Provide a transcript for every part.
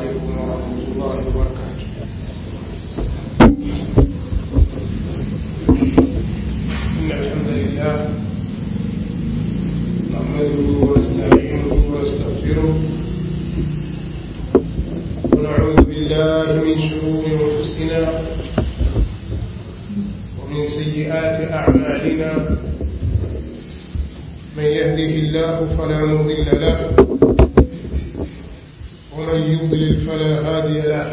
عليكم ورحمة الله وبركاته إن الحمد لله نحمده ونستعينه ونستغفره ونعوذ بالله من شرور أنفسنا ومن سيئات أعمالنا من يهده الله فلا مضل له ومن يضلل فلا هادي له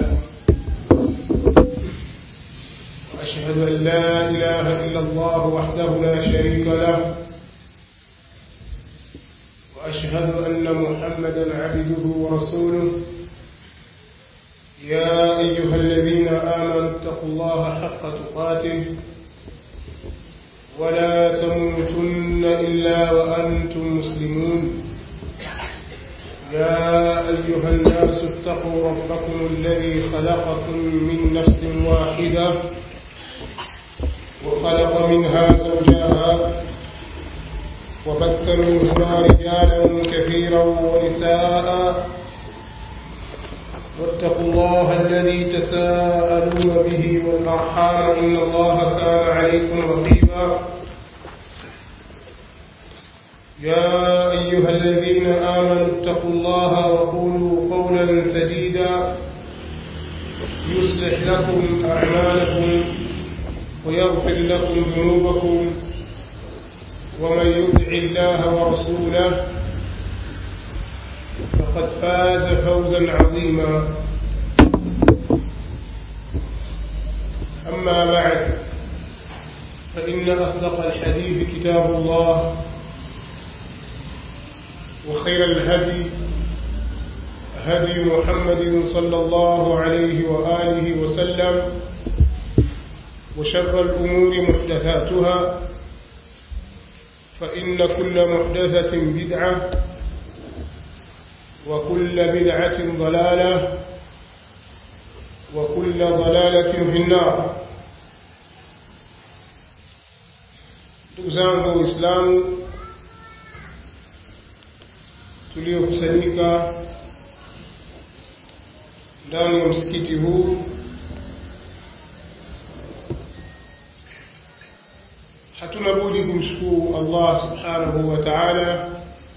وأشهد أن لا إله إلا الله وحده لا شريك له وأشهد أن محمدا عبده ورسوله يا أيها الذين آمنوا اتقوا الله حق تقاته ولا تموتن إلا وأنتم مسلمون يا أيها الناس اتقوا ربكم الذي خلقكم من نفس واحدة وخلق منها زوجها وبث منهما رجالا كثيرا ونساء واتقوا الله الذي تساءلون به والأرحام إن الله كان عليكم رقيبا يا أيها الذين آمنوا اتقوا الله وقولوا قولا سديدا يصلح لكم أعمالكم ويغفر لكم ذنوبكم ومن يطع الله ورسوله فقد فاز فوزا عظيما أما بعد فإن أصدق الحديث كتاب الله وخير الهدي هدي محمد صلى الله عليه وآله وسلم وشر الأمور محدثاتها فإن كل محدثة بدعة وكل بدعة ضلالة وكل ضلالة في النار تزام الإسلام tuliokusanyika ndani ya msikiti huu hatuna budi kumshukuru Allah subhanahu wa ta'ala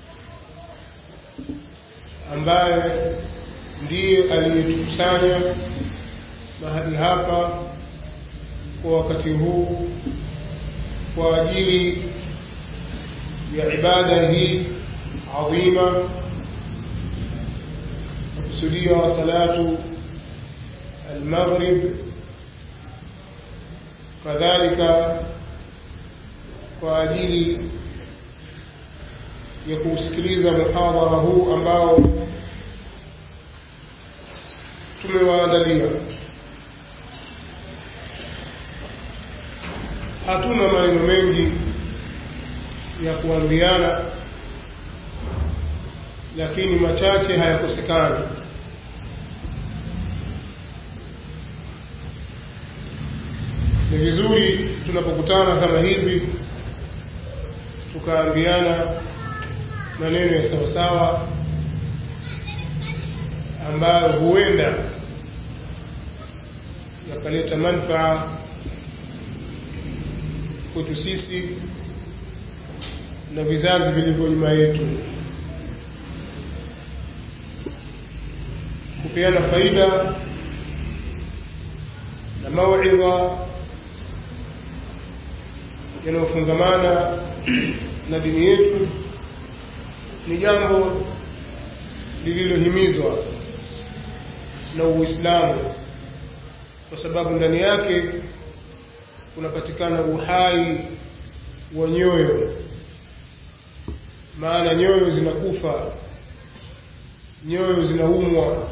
ambaye ndiye aliyetukusanya mahali hapa kwa wakati huu kwa ajili ya ibada hii adhima kusudia salatu almaghrib kadhalika kwa ajili ya kusikiliza muhadhara huu ambao tumewaandalia hatuna maneno mengi ya kuambiana lakini machache hayakosekani ni vizuri tunapokutana kama hivi tukaambiana maneno ya sawasawa ambayo huenda yakaleta manfaa kwetu sisi na vizazi vilivyo nyuma yetu kupeana faida na mauidha yanayofungamana na dini yetu ni jambo lililohimizwa na Uislamu kwa sababu ndani yake kunapatikana uhai wa nyoyo, maana nyoyo zinakufa, nyoyo zinaumwa.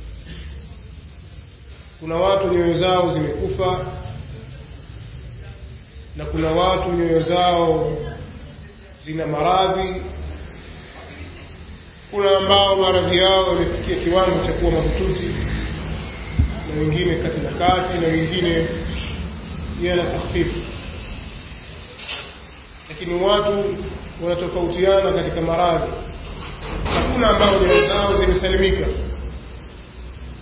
Kuna watu nyoyo zao zimekufa na kuna watu nyoyo zao zina maradhi kuna ambao maradhi yao yamefikia kiwango cha kuwa mahututi na wengine kati na kati na wengine yana takhfifu lakini watu wanatofautiana katika maradhi hakuna ambao nyoyo zao zimesalimika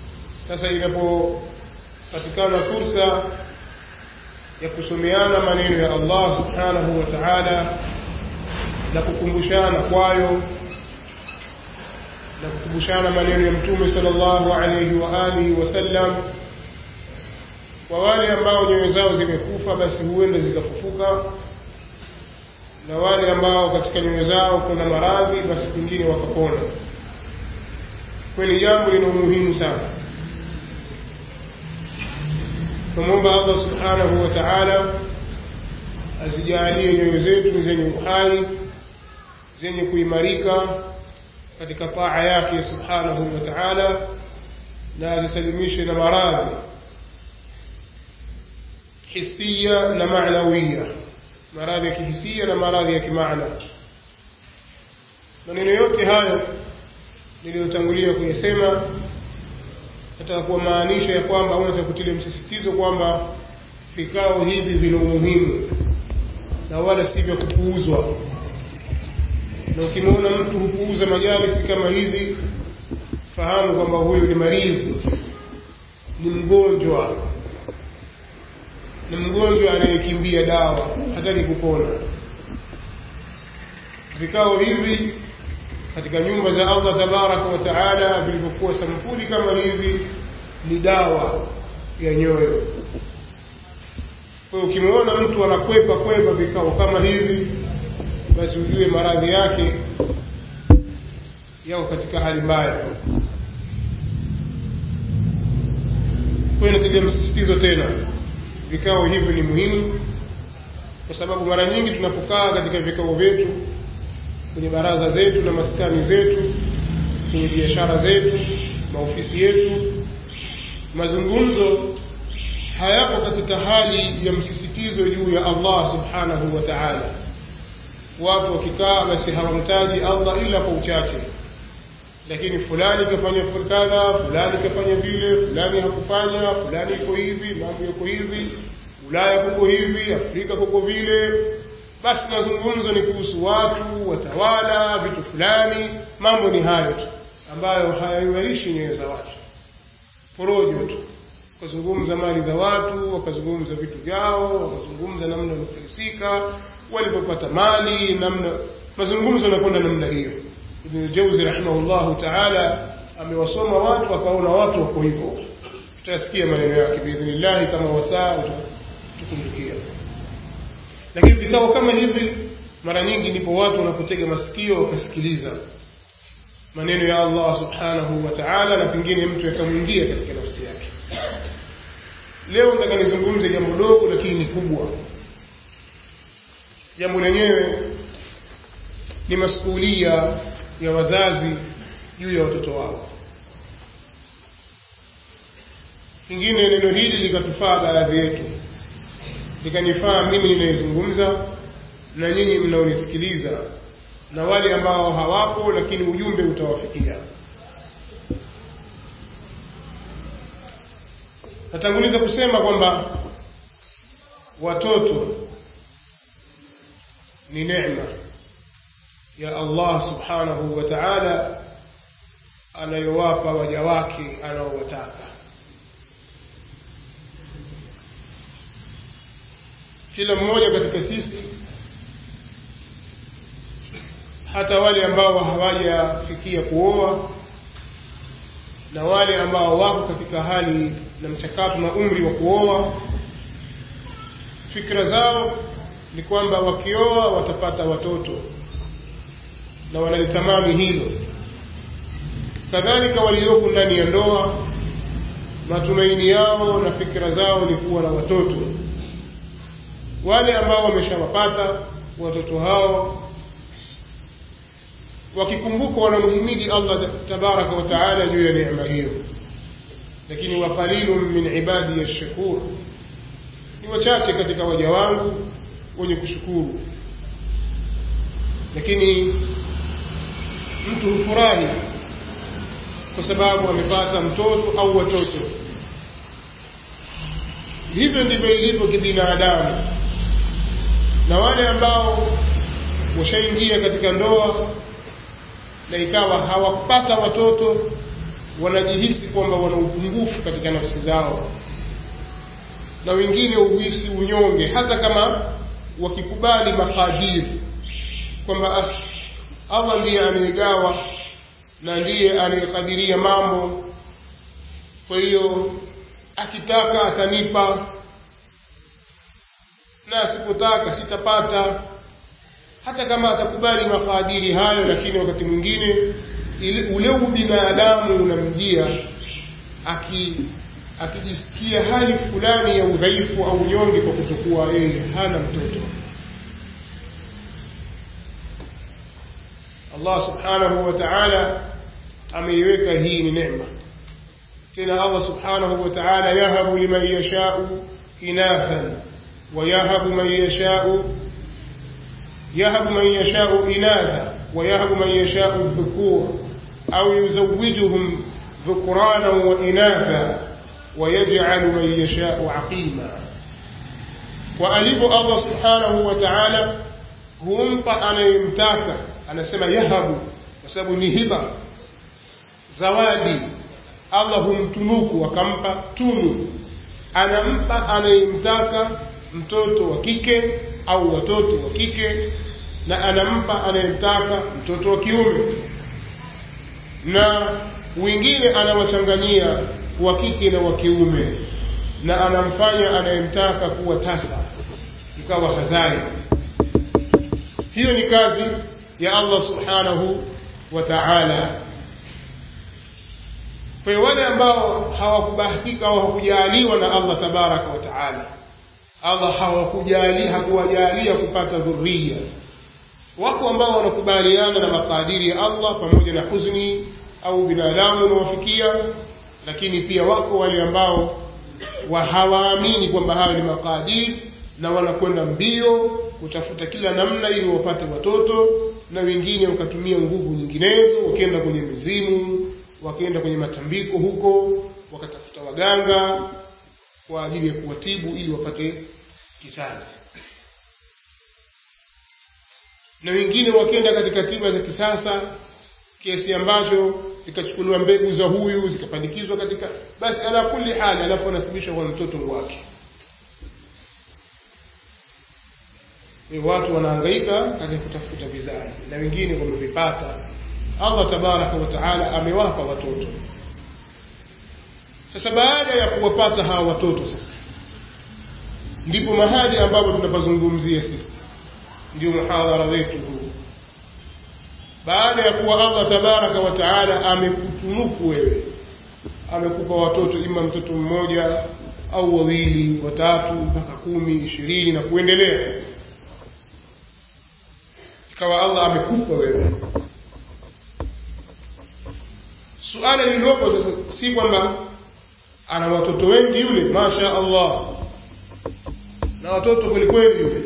sasa inapopatikana fursa ya kusomeana maneno ya allah subhanahu wa taala na kukumbushana kwayo na kukumbushana maneno ya mtume sala llahu alaihi wa alihi wasallam kwa wale ambao nyoyo zao zimekufa basi huenda zikafufuka na wale ambao katika nyoyo zao kuna maradhi basi pengine wakapona kweli jambo lina umuhimu sana tunamwomba allah subhanahu wa taala azijaalie nyoyo zetu zenye uhai zenye kuimarika katika taa yake subhanahu wa taala na azisalimishe na maradhi hisia na manawiya maradhi ya kihisia na maradhi ya kimaana maneno yote hayo niliyotangulia kuyasema nataka kuwamaanisha ya kwamba au nataka kutilia msisitizo kwamba vikao hivi vina umuhimu na wala si vya kupuuzwa na ukimwona mtu hupuuza majalisi kama hizi fahamu kwamba huyu ni maridhi ni mgonjwa ni mgonjwa anayekimbia dawa hataki kupona vikao hivi katika nyumba za allah tabaraka wa taala vilivyokuwa sampuli kama hivi ni dawa ya nyoyo kwa hiyo ukimwona mtu anakwepa kwepa vikao kama hivi basi ujue maradhi yake yako katika hali mbaya kwa hiyo natilia msisitizo tena vikao hivi ni muhimu kwa sababu mara nyingi tunapokaa katika vikao vyetu kwenye baraza zetu na maskani zetu kwenye biashara zetu maofisi yetu mazungumzo hayako katika hali ya msisitizo juu ya allah subhanahu wa taala watu wakikaa basi hawamtaji allah ila kwa uchache lakini fulani kafanya kadha fulani kafanya vile fulani hakufanya fulani iko hivi mambo yako hivi ulaya kuko hivi afrika kuko vile basi mazungumzo ni kuhusu watu watawala vitu fulani mambo ni hayo tu ambayo hayaiwarishi nyoyo za watu porojo tu wakazungumza mali za watu wakazungumza vitu vyao wakazungumza namna wanafilisika walipopata mali namna mazungumzo yanakwenda namna hiyo ibn jauzi rahimahullahu taala amewasoma watu akaona watu wako hivyo tutasikia maneno yake biidhnillahi kama wasaa tukumbukia lakini vikao kama hivi mara nyingi ndipo watu wanapotega masikio wakasikiliza maneno ya allah subhanahu wa taala na pengine mtu yakamwingia katika nafsi yake leo nataka nizungumze jambo dogo lakini ni kubwa jambo lenyewe ni masuulia ya wazazi juu ya watoto wao pengine neno hili likatufaa baadhi yetu likanifaa mimi ninayezungumza na nyinyi mnaonisikiliza na wale ambao hawapo lakini ujumbe utawafikia natanguliza kusema kwamba watoto ni neema ya allah subhanahu wa taala anayowapa waja wake anaowataka kila mmoja katika sisi hata wale ambao hawajafikia kuoa na wale ambao wako katika hali na mchakato na umri wa kuoa fikra zao ni kwamba wakioa watapata watoto na wanalitamani hilo kadhalika walioko ndani ya ndoa matumaini yao na fikra zao ni kuwa na watoto wale ambao wameshawapata watoto hao wakikumbuka wanamhimidi allah tabaraka wa taala juu ya neema hiyo lakini waqalilun min ibadi yashkur ni wachache katika waja wangu wenye kushukuru lakini mtu hufurahi kwa sababu amepata mtoto au watoto hivyo ndivyo ilivyo kibinadamu na wale ambao washaingia katika ndoa na ikawa hawakupata watoto wanajihisi kwamba wana upungufu katika nafsi zao na wengine uhisi unyonge hata kama wakikubali makadiri kwamba allah ndiye anayegawa na ndiye anayekadiria mambo kwa hiyo akitaka atanipa na asipotaka sitapata hata kama atakubali makadiri hayo lakini wakati mwingine ule ubinadamu unamjia aki akijisikia hali fulani ya udhaifu au unyonge kwa kutokuwa yeye hana mtoto allah subhanahu wa taala ameiweka hii ni nema tena allah subhanahu wa taala yahabu liman yashau inathan wayahabu man yashau yahabu man yashau inatha ويهب من يشاء الذكور أو يزوجهم ذكرانا وإناثا ويجعل من يشاء عقيما وألف الله سبحانه وتعالى humpa anayemtaka anasema yahabu kwa sababu ni hiba zawadi allah humtunuku akampa tunu anampa anayemtaka mtoto wa kike au watoto wa kike na anampa anayemtaka mtoto wa kiume na wengine anawachanganyia wa kike na wa kiume na anamfanya anayemtaka kuwa tasa ikawa hazai hiyo ni kazi ya allah subhanahu wa taala kwa hiyo wale ambao hawakubahatika au hawakujaaliwa na allah tabaraka wa taala allah hawakujali hakuwajalia kupata dhuria wako ambao wanakubaliana na makadiri ya allah pamoja na huzuni au binadamu unawafikia lakini pia wako wale ambao wa hawaamini kwamba hayo ni makadiri na wanakwenda mbio kutafuta kila namna ili wapate watoto na wengine wakatumia nguvu nyinginezo wakienda kwenye mizimu wakienda kwenye matambiko huko wakatafuta waganga kwa ajili ya kuwatibu ili wapate kizazi na wengine wakienda katika tiba za kisasa kiasi ambacho zikachukuliwa mbegu za huyu zikapandikizwa katika basi ala kuli hali alafu anasibishwa kwa mtoto wake e watu wanahangaika katika kutafuta vizazi na wengine wamevipata allah tabaraka wa taala amewapa watoto sasa baada ya kuwapata hawa watoto sasa ndipo mahali ambapo tunapazungumzia sisi ndio muhadhara wetu huu baada ya kuwa allah tabaraka wa taala amekutunuku wewe amekupa watoto ima mtoto mmoja au wawili watatu mpaka kumi ishirini na kuendelea ikawa allah amekupa wewe suala lililopo sasa si kwamba ana watoto wengi yule masha allah na watoto kwelikweli yule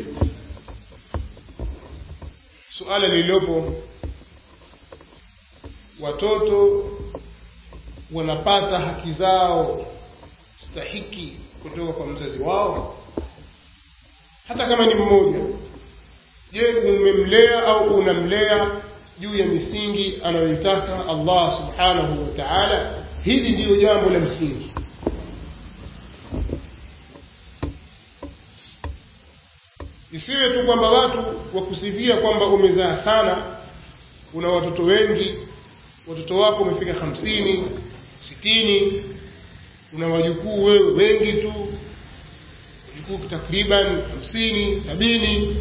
suala lililopo watoto wanapata haki zao stahiki kutoka kwa mzazi wao hata kama ni mmoja je umemlea au unamlea juu ya misingi anayoitaka allah subhanahu wa taala hili ndiyo jambo la msingi isiwe tu kwamba watu wakusifia kwamba umezaa sana una watoto wengi watoto wako umefika hamsini sitini una wajukuu wewe wengi tu wajukuu takriban hamsini sabini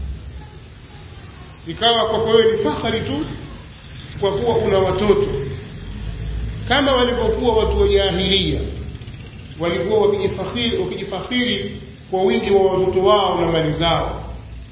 ikawa kwako wewe ni fahari tu kwa kuwa una watoto kama walivyokuwa watu wa jahilia walikuwa wakijifakhiri wakijifakhiri kwa wingi wa watoto wao na mali zao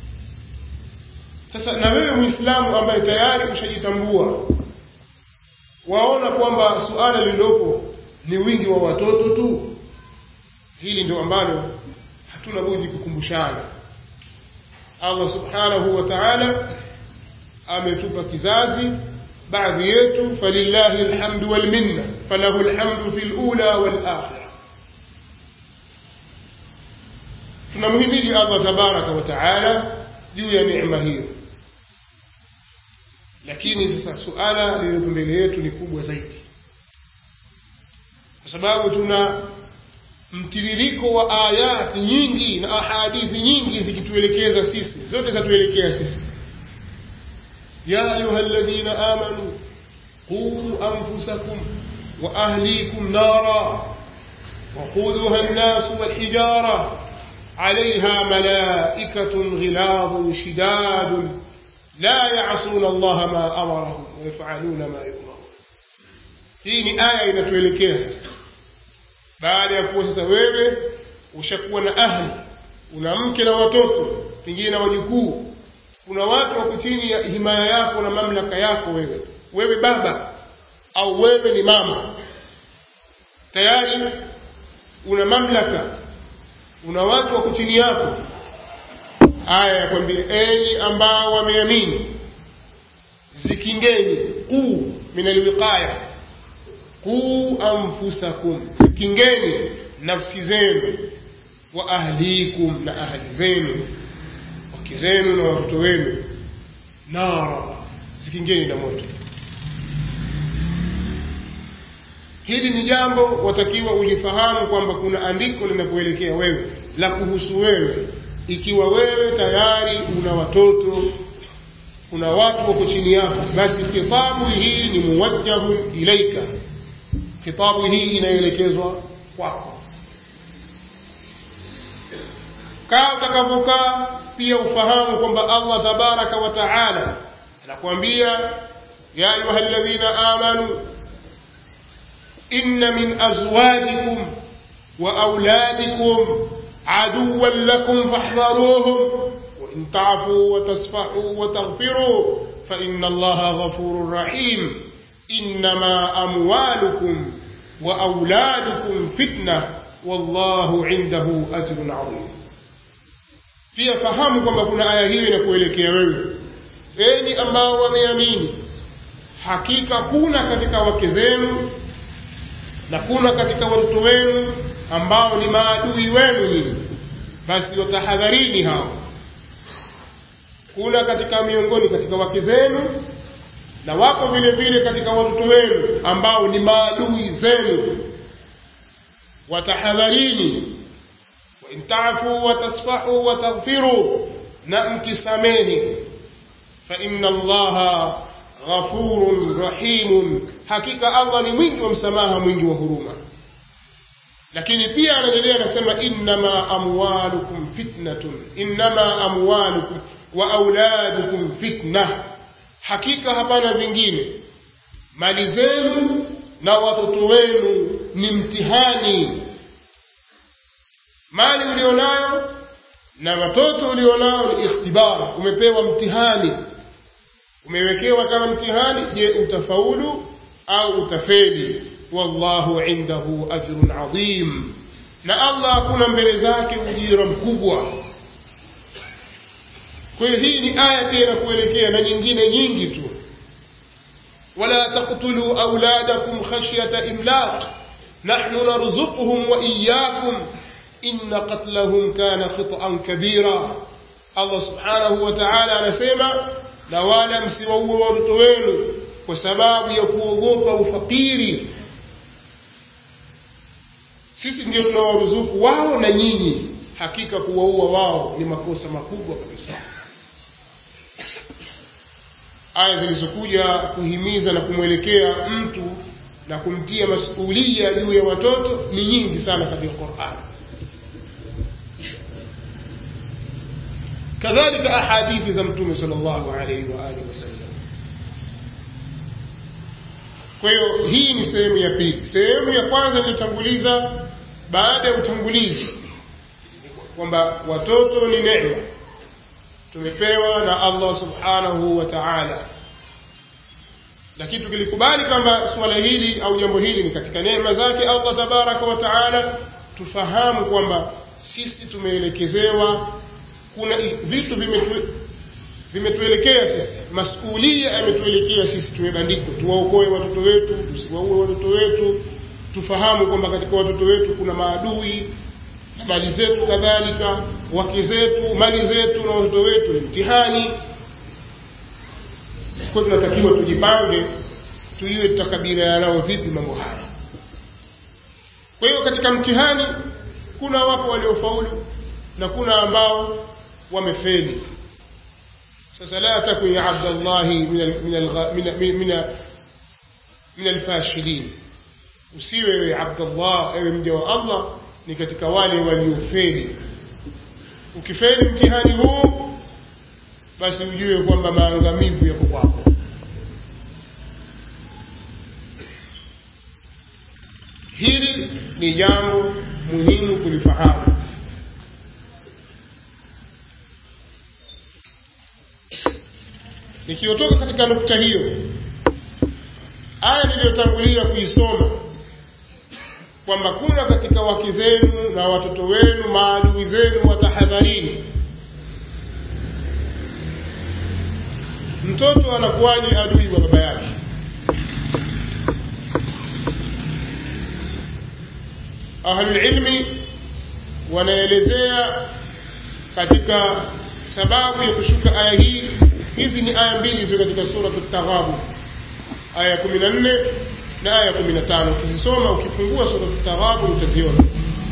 sasa na wewe mwislamu ambaye tayari ushajitambua waona kwamba suala lililopo ni wingi wa watoto tu hili ndio ambalo hatuna budi kukumbushana allah subhanahu wa taala ametupa kizazi baadhi yetu falillahi lhamdu walminna falahu lhamdu fi lula walakhira tunamhimidi allah tabaraka wa taala juu ya neema hiyo lakini sasa suala lililopo mbele yetu ni kubwa zaidi sababu tuna mtiririko wa ayati nyingi na ahadithi nyingi zikituelekeza sisi zote zatuelekea sisi ya ayuha ladhina amanu quu anfusakum wa ahlikum nara وقودها الناس والحجارة عليها ملائكة غلاظ شداد لا يعصون الله ما أمرهم ويفعلون ما يؤمرون hii ni aya inatuelekea baada ya kuwa sasa wewe ushakuwa na ahli una mke na watoto pengine na wajukuu kuna watu wako chini ya himaya yako na mamlaka yako wewe wewe baba au wewe ni mama tayari una mamlaka una watu wako chini yako aya ya kwambia enyi ambao wameamini zikingeni quu min alwiqaya quu anfusakum zikingeni nafsi zenu wa ahlikum na ahli zenu wake zenu na watoto wenu nara zikingeni na moto hili ni jambo watakiwa ulifahamu kwamba kuna andiko linakuelekea wewe la kuhusu wewe ikiwa wewe tayari una watoto kuna watu wako chini yako basi khitabu hii ni muwajjahun ilaika khitabu hii inaelekezwa kwako kaa utakavyokaa pia ufahamu kwamba allah tabaraka wa taala anakuambia ya ayuha ladhina amanu إن من أزواجكم وأولادكم عدوا لكم فاحذروهم وإن تعفوا وتصفحوا وتغفروا فإن الله غفور رحيم إنما أموالكم وأولادكم فتنة والله عنده أجر عظيم pia fahamu kwamba kuna aya hiyo inakuelekea wewe enyi ambao wameamini hakika kuna katika wake zenu na kuna katika watoto wenu ambao ni maadui wenu nyinyi basi watahadharini hao kuna katika miongoni katika wake zenu na wako vile vile katika watoto wenu ambao ni maadui zenu watahadharini wain tafu watasfahu wataghfiru na mkisamehe faina allaha ghafurun rahimun hakika allah ni mwingi wa msamaha mwingi wa huruma lakini pia anaendelea anasema innama amwalukum fitnatun innama amwalukum wa auladukum fitna hakika hapana vingine mali zenu na watoto wenu ni mtihani mali ulionayo na watoto ulionao ni ikhtibar umepewa mtihani umewekewa kama mtihani je utafaulu au utafeli wallahu indahu ajrun adhim na allah hakuna mbele zake ujira mkubwa kwa hiyo hii ni aya tena kuelekea na nyingine nyingi tu wala taktuluu auladakum khashyata imlaq nahnu narzuquhum wa iyakum inna qatlahum kana khitan kabira allah subhanahu wa taala anasema na wala msiwaue watoto wenu kwa sababu ya kuogopa ufakiri sisi ndio tunawaruzuku wao na nyinyi hakika kuwaua wao ni makosa makubwa kabisa aya zilizokuja kuhimiza na kumwelekea mtu na kumtia masulia juu ya watoto ni nyingi sana katika qurani kadhalika ahadithi za mtume sal llahu alaihi waalihi wasallam kwa hiyo hii ni sehemu ya pili sehemu ya kwanza iliyotanguliza baada ya utangulizi kwamba watoto ni neema tumepewa na allah subhanahu wa taala lakini tukilikubali kwamba suala hili au jambo hili ni katika neema zake allah tabaraka wa taala tufahamu kwamba sisi tumeelekezewa kuna vitu vimetu vimetuelekea sisi masulia yametuelekea sisi tumebandikwa tuwaokoe watoto wetu tusiwaue watoto wetu tufahamu kwamba katika watoto wetu kuna maadui na mali zetu kadhalika wake zetu mali zetu na watoto wetu ni mtihani kwa tunatakiwa tujipange tujue tutakabiliana nao vipi mambo haya kwa hiyo katika mtihani kuna wapo waliofaulu na kuna ambao wamefeli sasa la takun ya abdallahi min al- min al- min- min- min- min alfashilin usiwe wewe abdallah ewe mja wa allah ni katika wale waliofeli ukifeli mtihani huu basi ujue kwamba maangamivu yako kwako hili ni jambo muhimu kulifahamu nikiotoka katika nukta hiyo aya niliyotangulia kuisoma kwamba kuna katika wake zenu na watoto wenu maadui zenu watahadharini mtoto anakuwaje adui wa baba yake ahlulilmi wanaelezea katika sababu ya kushuka aya hii hizi ni aya mbili zio katika suratu taghabu aya ya kumi na nne na aya ya kumi na tano ukizisoma ukifungua suratu taghabu utaziona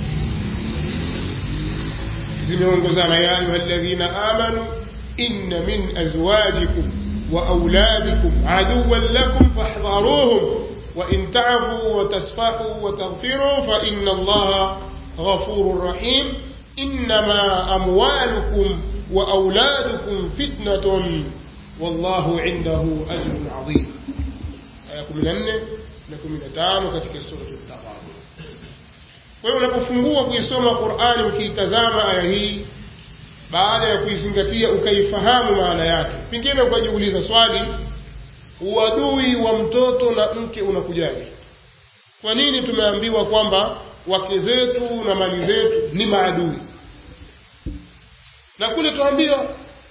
zimeongozana ya ayuha ladhina amanu inna min azwajikum wa auladikum aduwan lakum fahdharuhum وإن تعفوا وتصفحوا وتغفروا فإن الله غفور رحيم إنما أموالكم وأولادكم فتنة والله عنده أجر عظيم آية من أنه لكم من تانو katika سورة التغابن kwa hiyo unapofungua kuisoma qurani ukiitazama aya hii baada ya kuizingatia ukaifahamu maana yake pengine ukajiuliza swali uadui wa mtoto na mke unakujaje kwa nini tumeambiwa kwamba wake zetu na mali zetu ni maadui na kule tuambiwa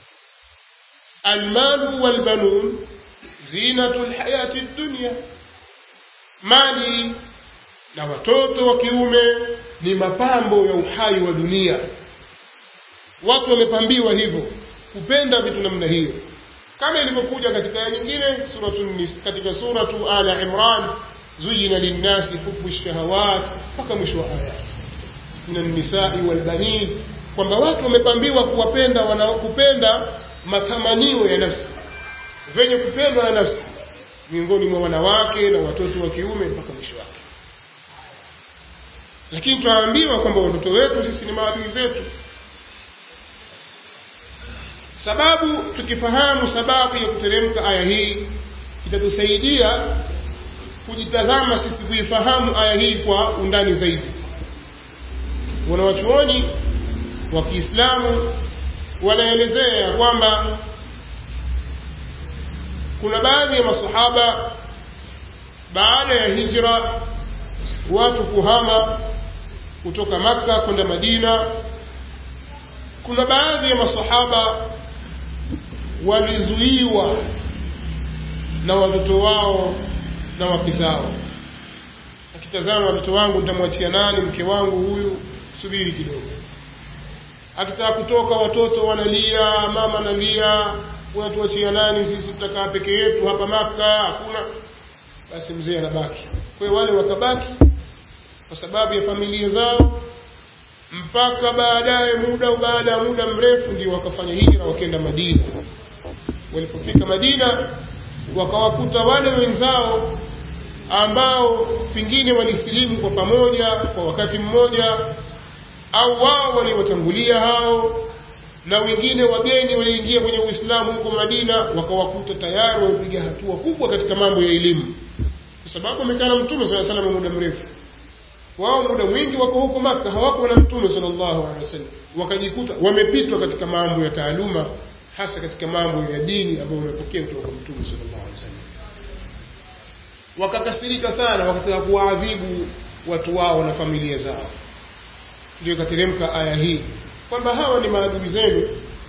almalu walbanun zinatu lhayati dunya mali na watoto wa kiume ni mapambo ya uhai wa dunia watu wamepambiwa hivyo kupenda vitu namna hiyo kama ilivyokuja katika aya nyingine suratu Nis- katika suratu ala imran zuyina linnasi hubu lshahawat mpaka mwisho wa aya min alnisai walbanin kwamba watu wamepambiwa kuwapenda wana kupenda matamanio ya nafsi venye kupendwa na nafsi miongoni mwa wanawake na watoto wa kiume mpaka mwisho wake lakini tunaambiwa kwamba watoto wetu sisi ni maadui zetu sababu tukifahamu sababu ya kuteremka aya hii itatusaidia kujitazama sisi kuifahamu aya hii kwa undani zaidi wanawachuoni wa kiislamu wanaelezea kwamba kuna baadhi ya masahaba baada ya hijra watu kuhama kutoka makka kwenda madina kuna baadhi ya masahaba walizuiwa na watoto wao na wake zao akitazama watoto wangu nitamwachia nani mke wangu huyu subiri kidogo akitaka kutoka watoto wanalia mama analia unatuachia nani sisi tutakaa peke yetu hapa maka hakuna basi mzee anabaki kwa hiyo wale wakabaki kwa sababu ya familia zao mpaka baadaye muda baada ya muda mrefu ndio wakafanya hijra wakenda madina walipofika madina wakawakuta wale wenzao ambao pengine walisilimu kwa pamoja kwa wakati mmoja au wao waliwatangulia hao na wengine wageni waliingia kwenye uislamu huko madina wakawakuta tayari wamepiga hatua kubwa katika mambo ya elimu kwa sababu wamekaa na mtume saa salama muda mrefu wao muda mwingi wako huko maka hawako na mtume salllahu alehi wasallam wakajikuta wamepitwa katika mambo ya taaluma hasa katika mambo ya dini ambayo wamepokea kutoka kwa mtume salllahu alehi wasallam wakakasirika sana wakataka kuwaadhibu watu wao na familia zao ndio ikateremka aya hii kwamba hawa ni maadui zenu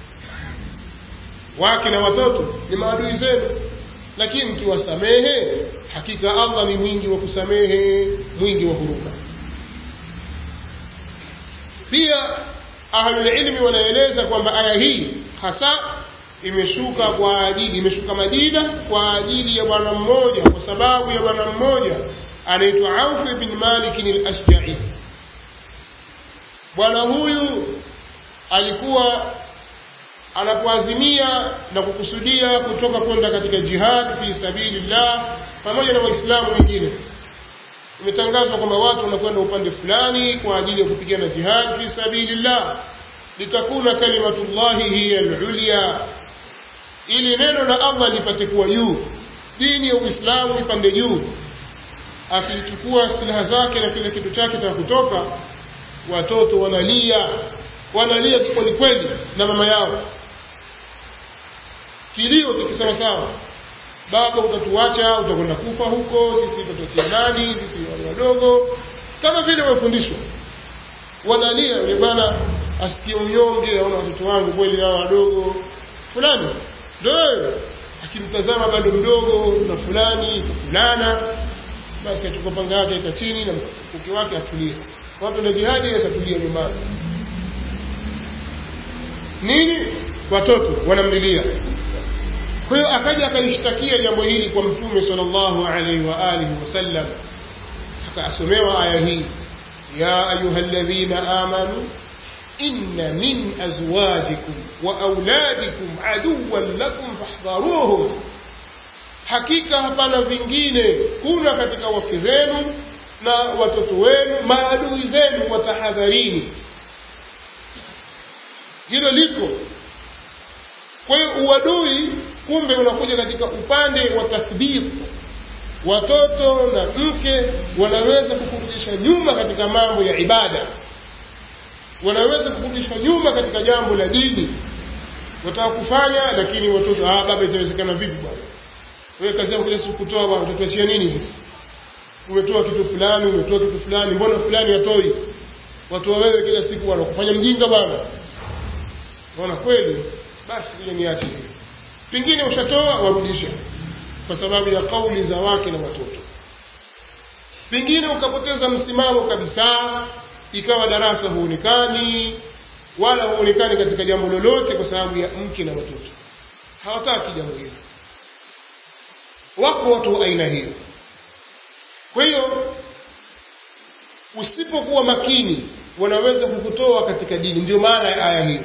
wake na watoto ni maadui zenu lakini mkiwasamehe hakika allah ni mwingi wa kusamehe mwingi wa huruma pia ahlulilmi wanaeleza kwamba aya hii hasa imeshuka kwa ajili imeshuka madina kwa ajili ya bwana mmoja kwa sababu ya bwana mmoja anaitwa auf bin malikin al-ashja'i bwana huyu alikuwa anapoazimia na kukusudia kutoka kwenda katika jihad fi sabilillah pamoja na waislamu wengine imetangazwa kwamba watu wanakwenda upande fulani kwa ajili ya kupigana jihad fi sabilillah litakuna kalimatullahi hiya alulya ili neno la allah lipate kuwa juu dini ya uislamu ipande juu akilichukua silaha zake na kile kitu chake cha kutoka watoto wanalia wanalia kweli kweli na mama yao kilio kikisema sawa baba utatuacha utakwenda kufa huko sisi tutatokia nani sisi wale wadogo kama vile wamefundishwa wanalia yule bwana asikie unyonge aona watoto wangu kweli hao wadogo fulani ndo wewe akimtazama bado mdogo na fulani fulana basi achukua panga yake ika chini na mkuki wake atulie watu na jihadi atatulia nyumbani nini watoto wanamlilia kwa hiyo akaja akaishtakia jambo hili kwa mtume sallallahu alaihi wa alihi wasallam akasomewa aya hii ya ayuha alladhina amanu inna min azwajikum wa auladikum aduwan lakum fahdharuhum hakika hapana vingine kuna katika wake zenu na watoto wenu maadui zenu watahadharini hilo liko kwa hiyo uadui kumbe unakuja katika upande wa tathbit watoto na mke wanaweza kukurudisha nyuma katika mambo ya ibada wanaweza kukurudisha nyuma katika jambo la dini wataka kufanya lakini watoto ah baba itawezekana vipi bwana wewe kazi yako kila siku kutoa bwana utatuachia nini sisi umetoa kitu fulani umetoa kitu fulani mbona fulani hatoi watu wa wewe kila siku wanakufanya mjinga bwana naona kweli basi ile niache hiyo pengine ushatoa warudisha kwa sababu ya kauli za wake na watoto pengine ukapoteza msimamo kabisa ikawa darasa huonekani wala huonekani katika jambo lolote kwa sababu ya mke na watoto hawataki jambo hilo wako watu wa aina hiyo kwa hiyo usipokuwa makini wanaweza kukutoa katika dini ndio maana ya aya hiyo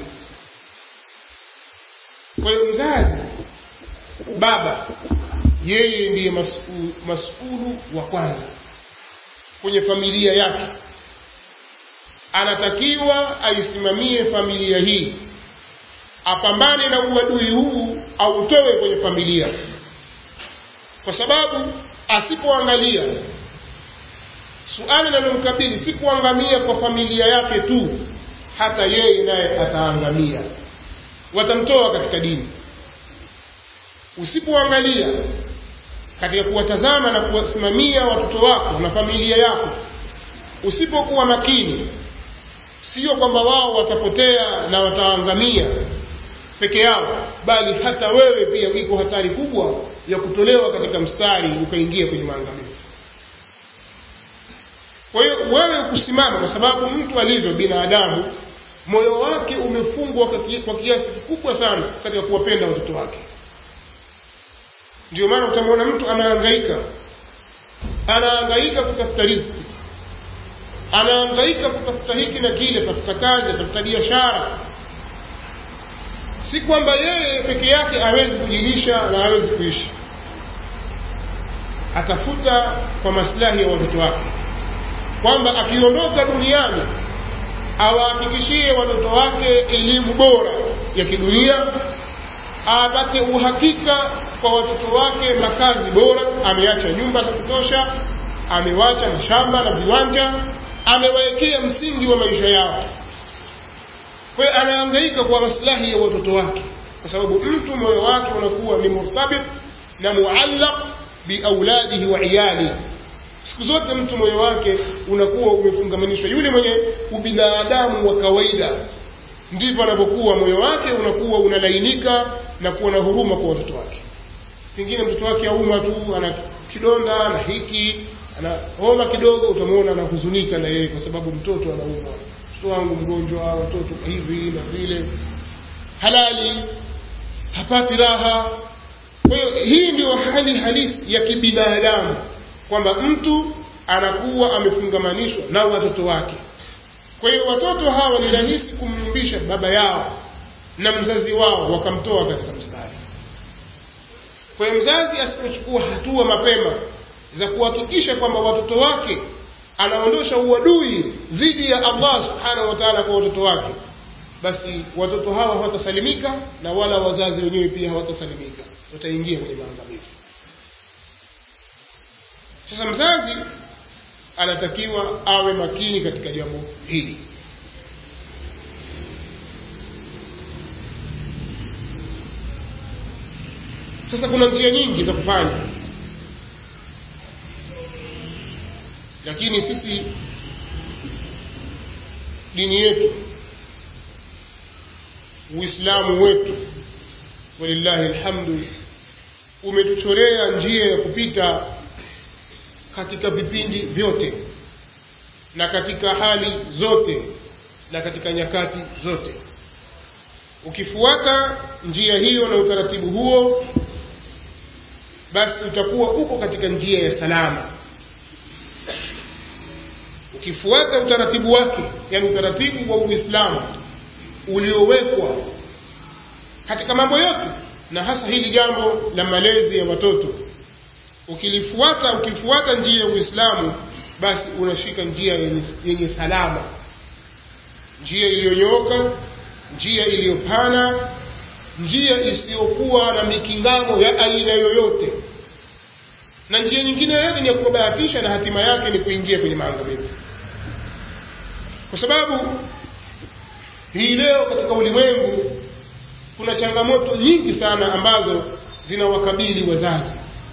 kwa hiyo mzazi baba yeye ndiye masulu, masulu wa kwanza kwenye familia yake anatakiwa aisimamie familia hii apambane na uadui huu autoe kwenye familia kwa sababu asipoangalia suala linalomkabili si kuangamia kwa familia yake tu hata yeye naye ataangamia watamtoa katika dini usipoangalia katika kuwatazama na kuwasimamia watoto wako na familia yako usipokuwa makini sio kwamba wao watapotea na wataangamia peke yao bali hata wewe pia iko hatari kubwa ya kutolewa katika mstari ukaingia kwenye maangamizi kwa hiyo wewe kusimama kwa sababu mtu alivyo binadamu moyo wake umefungwa kwa kiasi kikubwa sana katika kuwapenda watoto wake ndio maana utamwona mtu anahangaika anahangaika kutafuta riziki anahangaika kutafuta hiki na kile atafuta kazi atafuta biashara si kwamba yeye peke yake hawezi kujilisha na hawezi kuishi atafuta kwa maslahi ya watoto wake kwamba akiondoka duniani awahakikishie watoto wake elimu bora ya kidunia apate uhakika kwa watoto wake makazi bora ameacha nyumba za kutosha amewacha mashamba na viwanja amewawekea msingi wa maisha yao kwa hiyo anahangaika kwa maslahi ya watoto wake kwa sababu mtu moyo wake unakuwa ni murtabit na muallaq biauladihi wa iyali siku zote mtu moyo wake unakuwa umefungamanishwa yule mwenye ubinadamu wa kawaida ndivyo anapokuwa moyo wake unakuwa unalainika na kuwa na huruma kwa watoto wake pengine mtoto wake auma tu ana kidonda na hiki ana homa kidogo utamwona anahuzunika na yeye kwa sababu mtoto anaumwa mtoto wangu mgonjwa watoto hivi na vile halali hapati raha kwa hiyo hii ndio hali halisi ya kibinadamu kwamba mtu anakuwa amefungamanishwa na watoto wake kwa hiyo watoto hawa ni rahisi kumyumbisha baba yao na mzazi wao wakamtoa katika mstari kwa hiyo mzazi asipochukua hatua mapema za kuhakikisha kwamba watoto wake anaondosha uadui dhidi ya allah subhanahu wa taala kwa watoto wake basi watoto hawa hawatasalimika na wala wazazi wenyewe pia hawatasalimika wataingia kwenye maangamizi sasa mzazi anatakiwa awe makini katika jambo hili sasa kuna njia nyingi za kufanya lakini sisi dini yetu uislamu wetu walillahi alhamdu umetuchorea njia ya kupita katika vipindi vyote na katika hali zote na katika nyakati zote ukifuata njia hiyo na utaratibu huo basi utakuwa uko katika njia ya salama ukifuata utaratibu wake yani utaratibu wa uislamu uliowekwa katika mambo yote na hasa hili jambo la malezi ya watoto ukilifuata ukifuata njia ya uislamu basi unashika njia yenye, yenye salama njia iliyonyooka njia iliyopana njia isiyokuwa na mikingamo ya aina yoyote na njia nyingine yoyote ni ya kubahatisha na hatima yake ni kuingia kwenye maangamizi kwa sababu hii leo katika ulimwengu kuna changamoto nyingi sana ambazo zinawakabili wazazi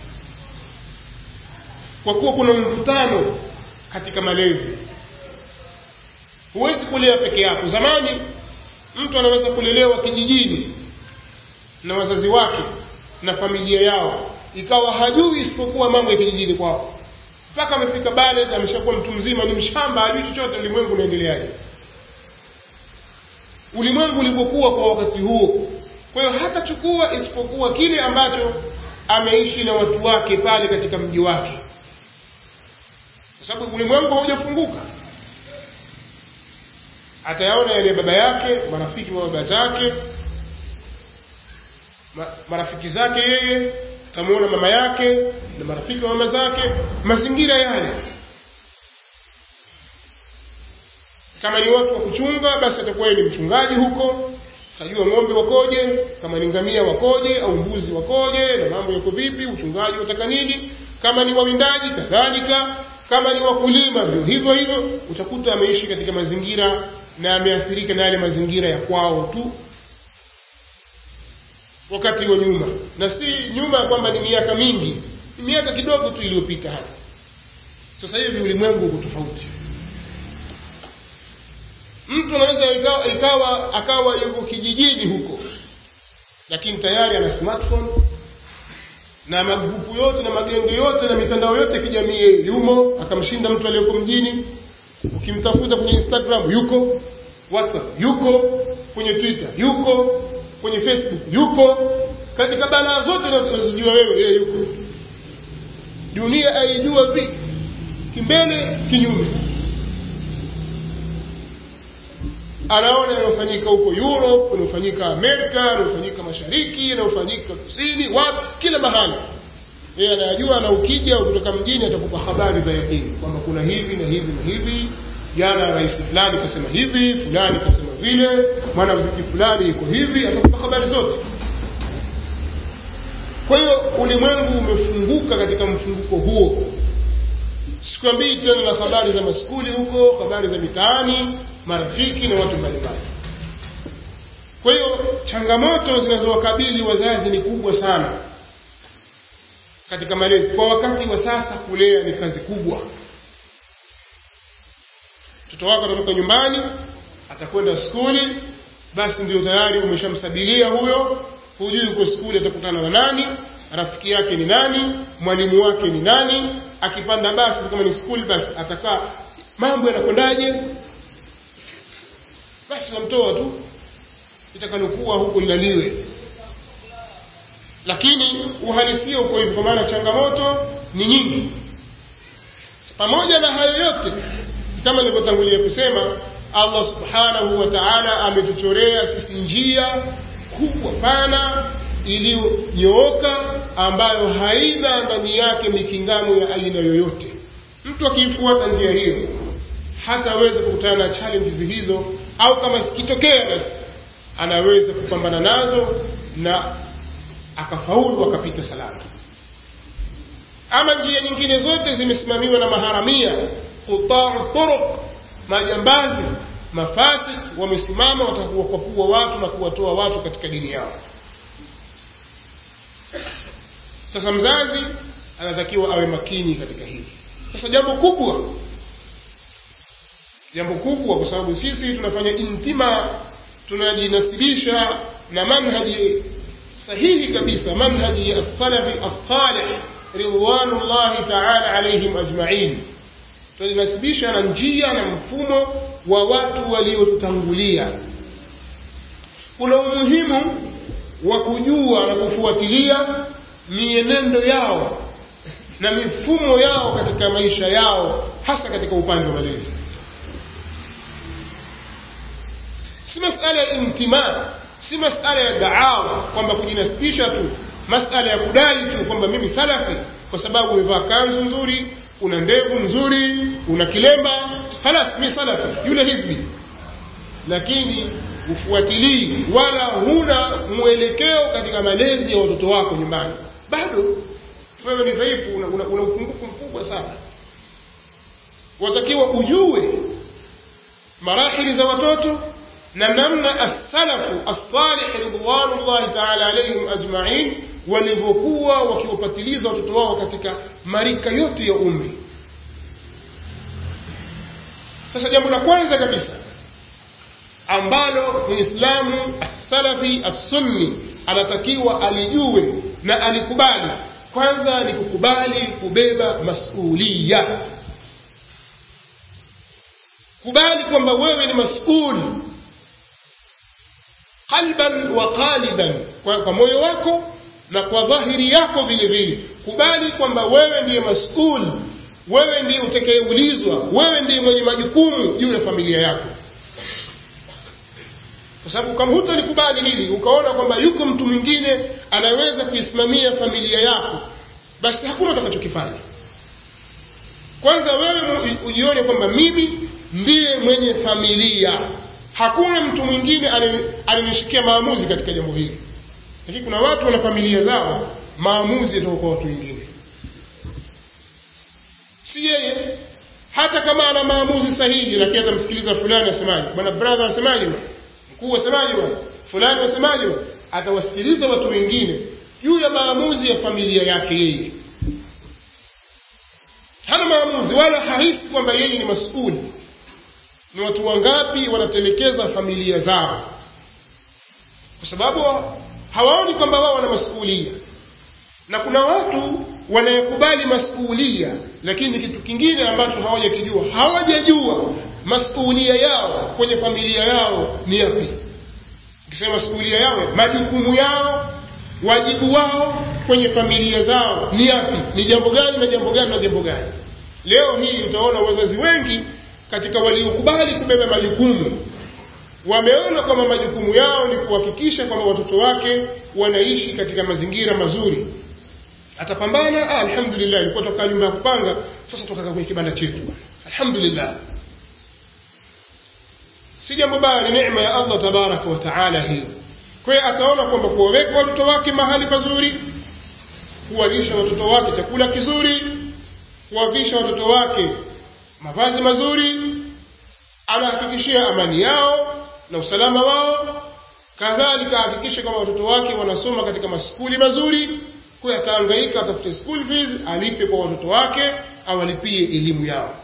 kwa kuwa kuna mvutano katika malezi huwezi kulea peke yako zamani mtu anaweza kulelewa kijijini na wazazi wake na familia yao ikawa hajui isipokuwa mambo ya kijijini kwao mpaka amefika bale ameshakuwa mtu mzima ni mshamba hajui chochote ulimwengu unaendeleaje ulimwengu ulivyokuwa kwa wakati huo kwa hiyo hatachukua isipokuwa kile ambacho ameishi na watu wake pale katika mji wake kwa sababu ulimwengu haujafunguka atayaona yale baba yake marafiki wa baba zake ma, marafiki zake yeye atamuona mama yake na marafiki wa mama zake mazingira yale kama ni watu wa kuchunga basi atakuwa yeye ni mchungaji huko tajua ng'ombe wakoje kama ni ngamia wakoje au mbuzi wakoje na mambo yako vipi uchungaji wataka nini kama ni wawindaji kadhalika kama ni wakulima ndio hivyo hivyo utakuta ameishi katika mazingira na ameathirika na yale mazingira ya kwao tu wakati wa nyuma na si nyuma ya kwamba ni miaka mingi ni miaka kidogo tu iliyopita hapa sasa hivi ulimwengu uko tofauti mtu anaweza ikawa, ikawa akawa yuko kijijini huko lakini tayari ana smartphone na magrupu yote na magenge yote na mitandao yote kijamii yumo akamshinda mtu aliyoko mjini ukimtafuta kwenye instagram yuko whatsapp yuko kwenye twitter yuko kwenye facebook yuko katika balaa zote unazojua wewe yeye yuko dunia aijua vipi kimbele kinyume anaona yanayofanyika huko europe yanayofanyika amerika yanayofanyika mashariki yanayofanyika kusini wapi kila mahali yeye anayajua na ukija kutoka mjini atakupa habari za yakini kwamba kuna hivi na hivi na hivi jana rais fulani kasema hivi fulani kasema vile mwanamziki fulani iko hivi atakupa habari zote kwa hiyo ulimwengu umefunguka katika mfunguko huo sikwambii tena na habari za maskuli huko habari za mitaani marafiki na watu mbalimbali kwa hiyo changamoto zinazowakabili wazazi ni kubwa sana katika malezi kwa wakati wa sasa kulea ni kazi kubwa mtoto wako atatoka nyumbani atakwenda skuli basi ndio tayari umeshamsabilia huyo hujui uko skuli atakutana na nani rafiki yake ni nani mwalimu wake ni nani akipanda basi kama ni skuli basi atakaa mambo yanakwendaje basi namtoa tu itakalokuwa huku lilaliwe lakini uhalisia uko hivyo kwa maana changamoto ni nyingi pamoja na hayo yote kama nilivyotangulia kusema allah subhanahu wa taala ametuchorea sisi njia kubwa pana iliyonyooka ambayo haina ndani yake mikingano ya aina yoyote mtu akiifuata njia hiyo hataweza kukutana na challenges hizo au kama zikitokea basi anaweza kupambana nazo na akafaulu akapita salama ama njia nyingine zote zimesimamiwa na maharamia qutau turuq majambazi mafasik wamesimama watakuwakwapua watu na kuwatoa watu katika dini yao sasa mzazi anatakiwa awe makini katika hili sasa jambo kubwa jambo kubwa kwa sababu sisi tunafanya intima tunajinasibisha na manhaji sahihi kabisa manhaji ya salafi assalih ridwanullahi taala alaihim ajmain tunajinasibisha na njia na mfumo wa watu waliotangulia kuna umuhimu wa kujua na kufuatilia mienendo yao na mifumo yao katika maisha yao hasa katika upande wa malezi si masala ya intimaa si masala ya daawa kwamba kujinasibisha tu masala ya kudai tu kwamba mimi salafi kwa sababu umevaa kanzu nzuri una ndevu nzuri una kilemba halas mi salafi yule hizbi lakini ufuatilii wala huna mwelekeo katika malezi ya watoto wako nyumbani bado wewe ni dhaifu una, una, una upungufu mkubwa sana watakiwa ujue marahili za watoto na namna assalafu assalih ridwanullahi taala alaihim ajmain walivyokuwa wakiwapatiliza watoto wao katika marika yote ya umri sasa jambo la kwanza kabisa ambalo muislamu assalafi assunni anatakiwa alijue na alikubali kwanza ni kukubali kubeba masulia kubali kwamba wewe ni masuli qalban wa qaliban kwa, kwa moyo wako na kwa dhahiri yako vile vile kubali kwamba wewe ndiye masul wewe ndiye utakayeulizwa wewe ndiye mwenye majukumu juu ya familia yako kwa sababu kama hutalikubali hili ukaona kwamba yuko mtu mwingine anaweza kuisimamia familia yako basi hakuna utakachokifanya kwanza wewe ujione kwamba mimi ndiye mwenye familia hakuna mtu mwingine alinishikia maamuzi katika jambo hili lakini kuna watu wana familia zao maamuzi yatoka kwa watu wengine si yeye hata kama ana maamuzi sahihi lakini atamsikiliza fulani asemaje bwana brother asemaje mkuu asemaje bwana fulani asemaje bwana atawasikiliza watu wengine juu ya maamuzi ya familia yake yeye hana maamuzi wala hahisi kwamba yeye ni masuli ni watu wangapi wanatelekeza familia zao kwa sababu hawaoni kwamba wao wana masuulia na kuna watu wanayekubali masuulia lakini kitu kingine ambacho hawajakijua hawajajua masuulia yao kwenye familia yao ni yapi ukisema masuulia yao majukumu yao wajibu wao kwenye familia zao ni yapi ni jambo gani na jambo gani na jambo gani leo hii utaona wazazi wengi katika waliokubali kubeba majukumu wameona kwamba majukumu yao ni kuhakikisha kwamba watoto wake wanaishi katika mazingira mazuri atapambana ah, alhamdulillah ilikuwa toka nyumba ya kupanga sasa toka kwenye kibanda chetu alhamdulillah si jambo baya ni neema ya allah tabaraka wa taala hiyo kwa hiyo ataona kwamba kuwaweka watoto wake mahali pazuri kuwalisha watoto wake chakula kizuri kuwavisha watoto wake mavazi mazuri anahakikishia amani yao na usalama wao kadhalika ahakikishe kwamba watoto wake wanasoma katika maskuli mazuri kwa ataangaika atafute school fees alipe kwa watoto wake awalipie elimu yao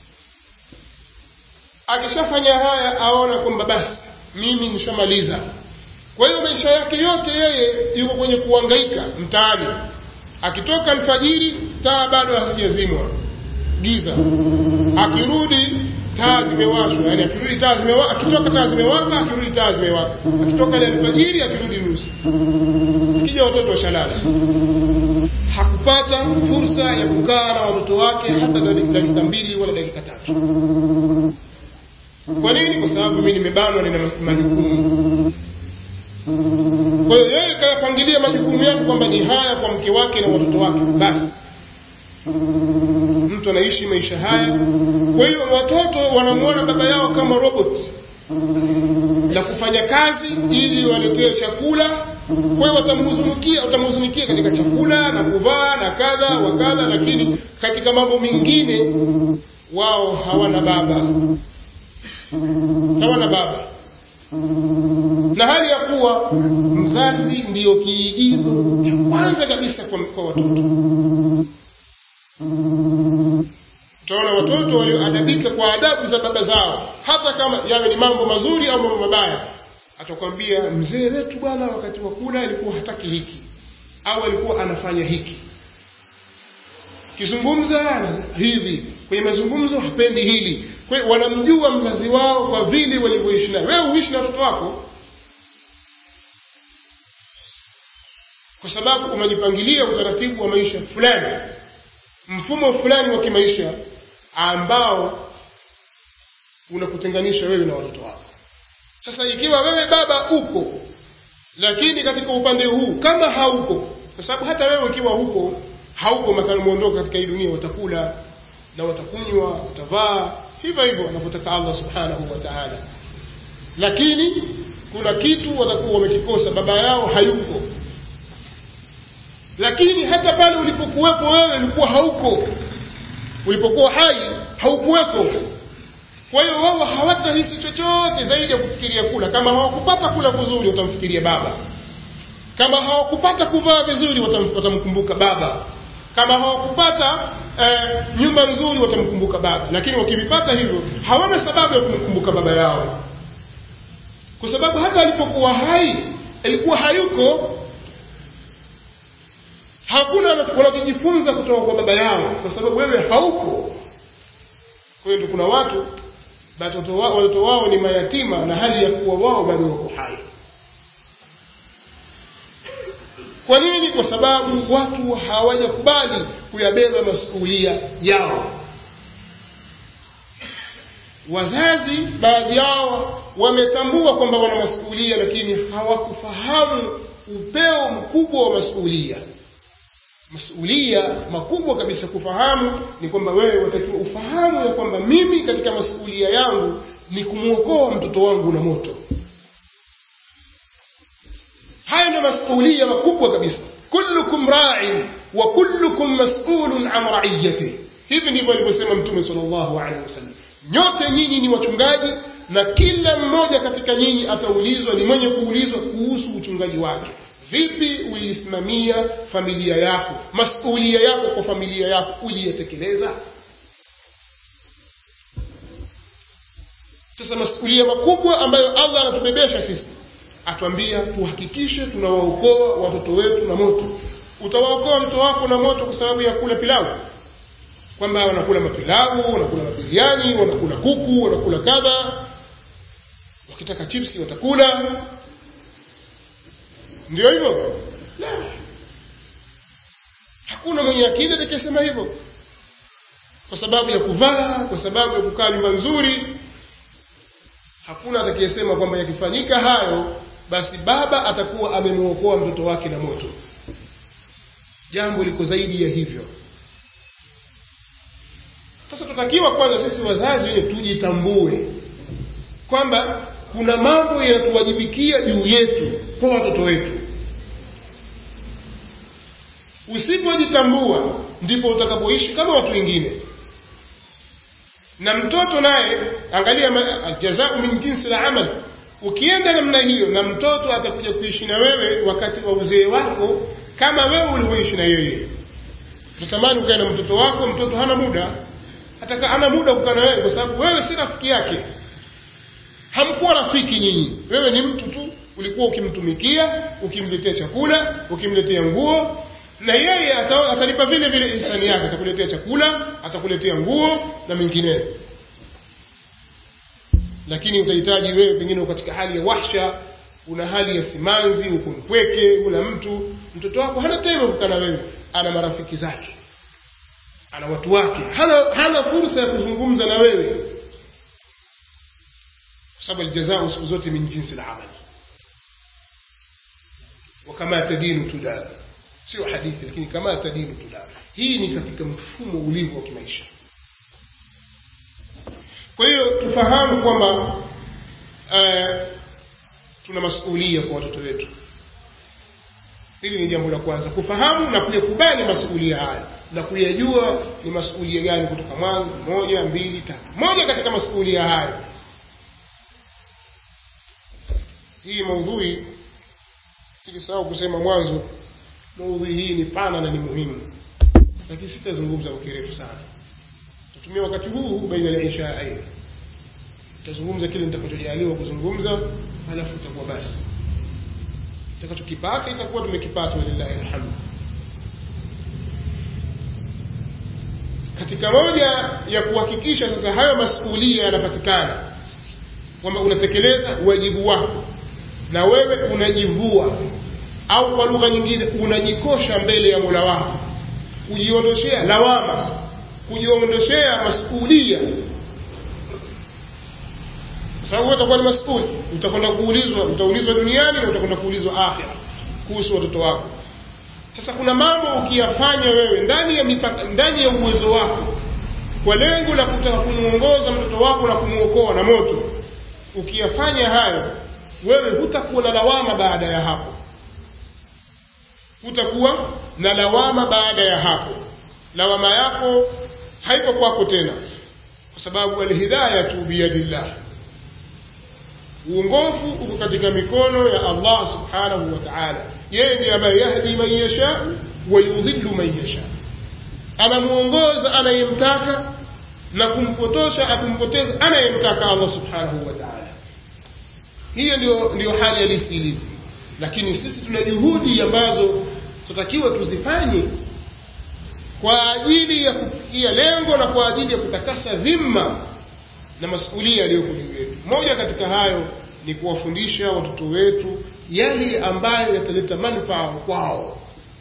akishafanya haya aona kwamba basi mimi nishamaliza kwa hiyo maisha yake yote yeye yuko kwenye kuangaika mtaani akitoka alfajiri taa bado hazijazimwa giza akirudi taa zimewashwa yani akirudi taa zimewaka akitoka taa zimewaka akirudi taa zimewaka akitoka ile alfajiri akirudi nusu ikija watoto washalala hakupata fursa ya kukaa na watoto wake hata dakika mbili wala dakika tatu kwa nini kwa sababu mimi nimebanwa nina majukumu kwa hiyo yeye kayapangilia majukumu yake kwamba ni haya kwa mke wake na watoto wake basi mtu anaishi maisha haya kwa hiyo watoto wanamwona baba yao kama robot la kufanya kazi ili waletewe chakula kwa hiyo watamhuzunikia watamhuzunikia katika chakula na kuvaa na kadha wa kadha lakini katika mambo mengine wao hawana baba hawana baba na hali ya kuwa mzazi ndiyo kiigizo cha kwanza kabisa kwa, kwa watoto utaona watoto walioadabika kwa adabu za baba zao hata kama yawe ni mambo mazuri au mambo mabaya atakwambia mzee wetu bwana wakati wa kula alikuwa hataki hiki au alikuwa anafanya hiki kizungumza hivi kwenye mazungumzo hapendi hili kwa hiyo wanamjua mzazi wao kwa vile walivyoishi naye wewe huishi na watoto wako kwa sababu umejipangilia utaratibu wa maisha fulani mfumo fulani wa kimaisha ambao unakutenganisha wewe na watoto wako sasa ikiwa wewe baba uko lakini katika upande huu kama hauko kwa sababu hata wewe ikiwa huko hauko mathalan muondoka katika hii dunia watakula na watakunywa watavaa hivyo hivyo anavyotaka allah subhanahu wa taala lakini kuna kitu watakuwa wamekikosa baba yao hayuko lakini hata pale ulipokuwepo wewe ulikuwa hauko ulipokuwa hai haukuwepo kwa hiyo wao hawatahisi chochote zaidi ya kufikiria kula kama hawakupata kula vizuri watamfikiria baba kama hawakupata kuvaa vizuri watam, watamkumbuka baba kama hawakupata eh, nyumba nzuri watamkumbuka baba lakini wakivipata hivyo hawana sababu ya kumkumbuka baba yao kwa sababu hata alipokuwa hai alikuwa hayuko hakuna wanachojifunza kutoka kwa baba yao kwa sababu wewe hauko kwa hiyo ndio kuna watu watoto wao, watoto wao ni mayatima na hali ya kuwa wao bado wako hai kwa nini kwa sababu watu hawajakubali kuyabeba masuulia yao wazazi baadhi yao wametambua kwamba wana masuulia lakini hawakufahamu upeo mkubwa wa masuulia masuulia makubwa kabisa kufahamu ni kwamba wewe watakiwa ufahamu ya kwamba mimi katika masuulia yangu ni kumwokoa mtoto wangu na moto haya ndio masuulia makubwa kabisa kullukum rain wa kullukum masulun an raiyatih hivi ndivyo alivyosema mtume sal llahu alehi wasallam nyote nyinyi ni wachungaji na kila mmoja katika nyinyi ataulizwa ni mwenye kuulizwa kuhusu uchungaji wake vipi uliisimamia familia yako masuulia yako kwa familia yako uliyatekeleza sasa masuulia makubwa ambayo allah anatubebesha sisi atuambia tuhakikishe tunawaokoa watoto wetu na moto utawaokoa watoto wako na moto kwa sababu ya kula pilau kwamba wanakula mapilau wanakula mabiriani wanakula kuku wanakula kadha wakitaka chipsi watakula ndio hivyo la hakuna mwenye akili atakayesema hivyo kwa sababu ya kuvaa kwa sababu ya kukaa nyumba nzuri hakuna atakayesema kwamba yakifanyika hayo basi baba atakuwa amemwokoa mtoto wake na moto jambo liko zaidi ya hivyo sasa tutakiwa kwanza sisi wazazi wenye tujitambue kwamba kuna mambo yanatuwajibikia juu yetu kwa watoto wetu usipojitambua ndipo utakapoishi kama watu wengine na mtoto naye angalia aljazau min jinsi la amal ukienda namna hiyo na mtoto atakuja kuishi na wewe wakati wa uzee wako kama wewe ulivyoishi na yeye utatamani ukae na mtoto wako mtoto hana muda hata hana muda kukaa na wewe kwa sababu wewe si rafiki yake hamkuwa rafiki nyinyi wewe ni mtu tu ulikuwa ukimtumikia ukimletea chakula ukimletea nguo na yeye atalipa vile vile insani yake atakuletea chakula atakuletea nguo na mengineyo lakini utahitaji wewe pengine katika hali ya wahsha una hali ya simanzi uko mpweke una mtu mtoto wako hana tena kukaa na wewe ana marafiki zake ana watu wake hana hana fursa ya kuzungumza na wewe sababu aljazau siku zote min jinsi lamali wakama tadinu tudana sio hadithi lakini kama tadinu tudana hii ni katika mfumo ulivyo wa kimaisha kwa hiyo tufahamu kwamba uh, tuna masuulia kwa watoto wetu hili ni jambo la kwanza kufahamu na kuyakubali masuulia haya na kuyajua ni masuulia gani kutoka mwanzo moja mbili tatu moja katika masuulia haya hii maudhui silisahau kusema mwanzo maudhui hii ni pana na ni muhimu lakini sitazungumza kwa kirefu sana tatumia wakati huu baina ya ishaain tazungumza kile nitakachojaliwa kuzungumza halafu itakuwa basi tutakachokipata itakuwa tumekipata walillahi alhamdu katika moja ya kuhakikisha sasa hayo masuulia yanapatikana kwamba unatekeleza wajibu wako na wewe unajivua au kwa lugha nyingine unajikosha mbele ya mola wako kujiondoshea lawama kujiondoshea masuulia kwa sababu utakuwa ni masuli utakwenda kuulizwa utaulizwa duniani na utakwenda kuulizwa akhira kuhusu watoto wako sasa kuna mambo ukiyafanya wewe ndani ya mipaka ndani ya uwezo wako kwa lengo la kutaka kumwongoza mtoto wako na kumwokoa na moto ukiyafanya hayo wewe hutakuwa na lawama baada ya hapo hutakuwa na lawama baada ya hapo lawama yako haiko kwako tena kwa sababu alhidayatu biyadillah uongofu uko katika mikono ya allah subhanahu wa taala yeye ndiye ambaye yahdi man yasha wa yudhillu man yasha anamwongoza anayemtaka na kumpotosha akumpoteza anayemtaka allah subhanahu wa taala hiyo ndio ndio hali halisi ilivyo lakini sisi tuna juhudi ambazo tunatakiwa tuzifanye kwa ajili ya kufikia lengo na kwa ajili ya kutakasa dhima na masuulia yaliyoko juu yetu moja katika hayo ni kuwafundisha watoto wetu yale ambayo yataleta manufaa kwao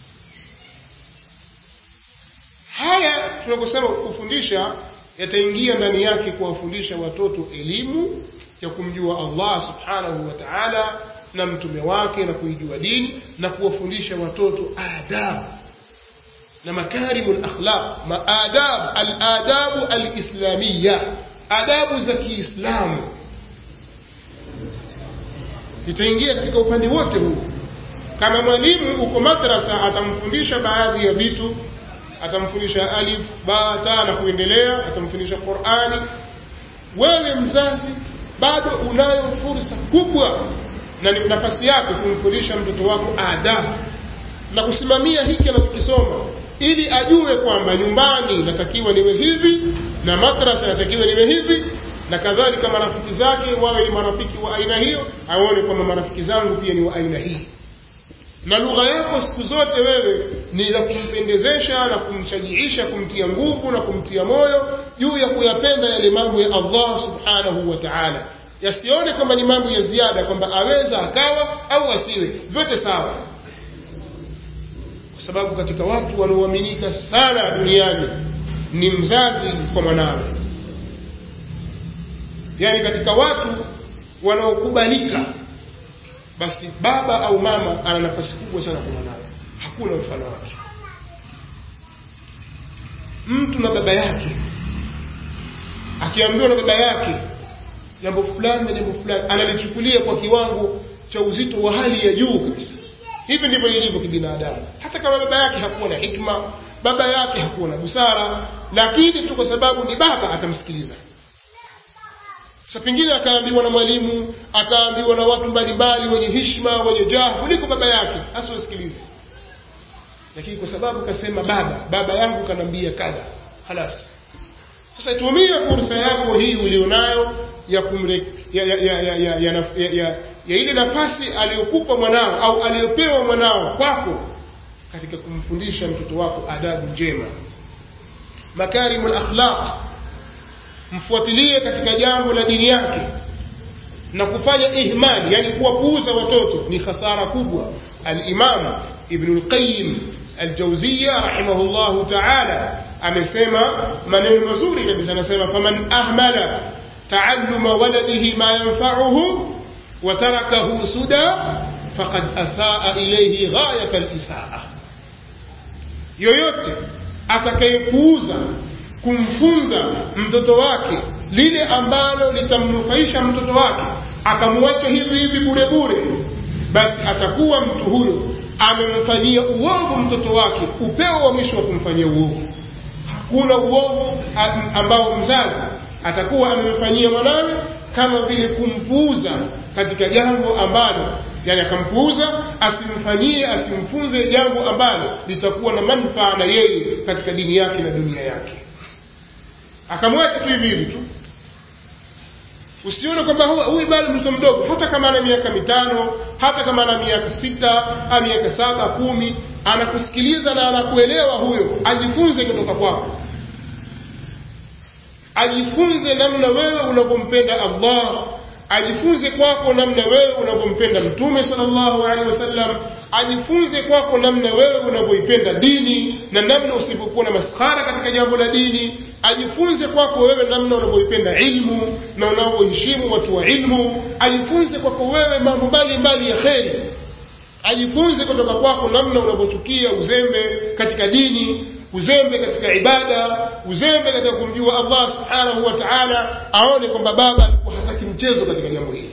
haya tunaposema kufundisha yataingia ndani yake kuwafundisha watoto elimu ya kumjua allah subhanahu wa taala na mtume wake na kuijua dini na kuwafundisha watoto adabu na makarimu lakhlaq maadab aladabu alislamiya adabu za kiislamu itaingia katika upande wote huu kama mwalimu uko madrasa atamfundisha baadhi ya vitu atamfundisha alif ba ta na kuendelea atamfundisha qurani wewe mzazi bado unayo fursa kubwa na ni nafasi yako kumfundisha mtoto wako adabu na kusimamia hiki anachokisoma ili ajue kwamba nyumbani natakiwa niwe hivi na madrasa natakiwa niwe hivi na kadhalika marafiki zake wawe ni marafiki wa aina hiyo aone kwamba marafiki zangu pia ni wa aina hii na lugha yako siku zote wewe ni la kumpendezesha na kumshajiisha kumtia nguvu na kumtia moyo juu ya kuyapenda yale mambo ya allah subhanahu wa taala yasione kwamba ni mambo ya ziada kwamba aweza akawa au asiwe vyote sawa kwa sababu katika watu wanaoaminika sana duniani ni mzazi kwa mwanawe yaani katika watu wanaokubalika basi baba au mama ana nafasi kubwa sana kwa mwanawe hakuna mfano wake mtu na baba yake akiambiwa na baba yake jambo fulani na jambo fulani analichukulia kwa kiwango cha uzito wa hali ya juu kabisa hivi ndivyo ilivyo kibinadamu hata kama baba yake hakuwa na hikma baba yake hakuwa na busara lakini tu kwa sababu ni baba atamsikiliza sa pengine akaambiwa na mwalimu akaambiwa na watu mbalimbali wenye hishma wenye jaha kuliko baba yake asiwasikilize lakini kwa sababu kasema baba baba yangu kanaambia kadha halas sasa tumia fursa yako hii ulionayo ya kumre ya ya ya ya, ya, ya, ya, ya, ya ile nafasi aliyokupa mwanao au aliyopewa mwanao kwako katika kumfundisha mtoto wako adabu njema makarimu lakhlaq mfuatilie katika jambo la dini yake na kufanya ihmali yani kuwapuuza watoto ni khasara kubwa alimam ibnu lqayim aljauziya rahimahu llahu taala amesema maneno mazuri kabisa anasema faman ahmala taalluma waladihi ma yanfauhu wa tarakahu suda faqad asaa ilaihi ghayata lisaa yoyote atakayepuuza kumfunza mtoto wake lile ambalo litamnufaisha mtoto wake akamwacha hivi hivi bure bure basi atakuwa mtu huyo amemfanyia uovu mtoto wake upeo wa mwisho wa kumfanyia uovu hakuna uovu ambao mzazi atakuwa amemfanyia mwanawe kama vile kumpuuza katika jambo ambalo yani akampuuza asimfanyie asimfunze jambo ambalo litakuwa na manufaa na yeye katika dini yake na dunia yake akamwacha tu hivi hivi tu usione kwamba huyu bado mtoto mdogo hata kama ana miaka mitano hata kama ana miaka sita au miaka saba kumi anakusikiliza na anakuelewa huyo ajifunze kutoka kwako ajifunze namna wewe unavyompenda allah ajifunze kwako namna wewe unavyompenda mtume salllahu alehi wasallam ajifunze kwako namna wewe unavyoipenda dini na namna usivyokuwa na maskhara katika jambo la dini ajifunze kwako wewe namna unavyoipenda ilmu na unavyoheshimu watu wa ilmu ajifunze kwako wewe mambo mbalimbali ya kheri ajifunze kutoka kwako namna unavyochukia uzembe katika dini uzembe katika ibada uzembe katika kumjua allah subhanahu wa taala aone kwamba baba alikuwa hataki mchezo katika jambo hili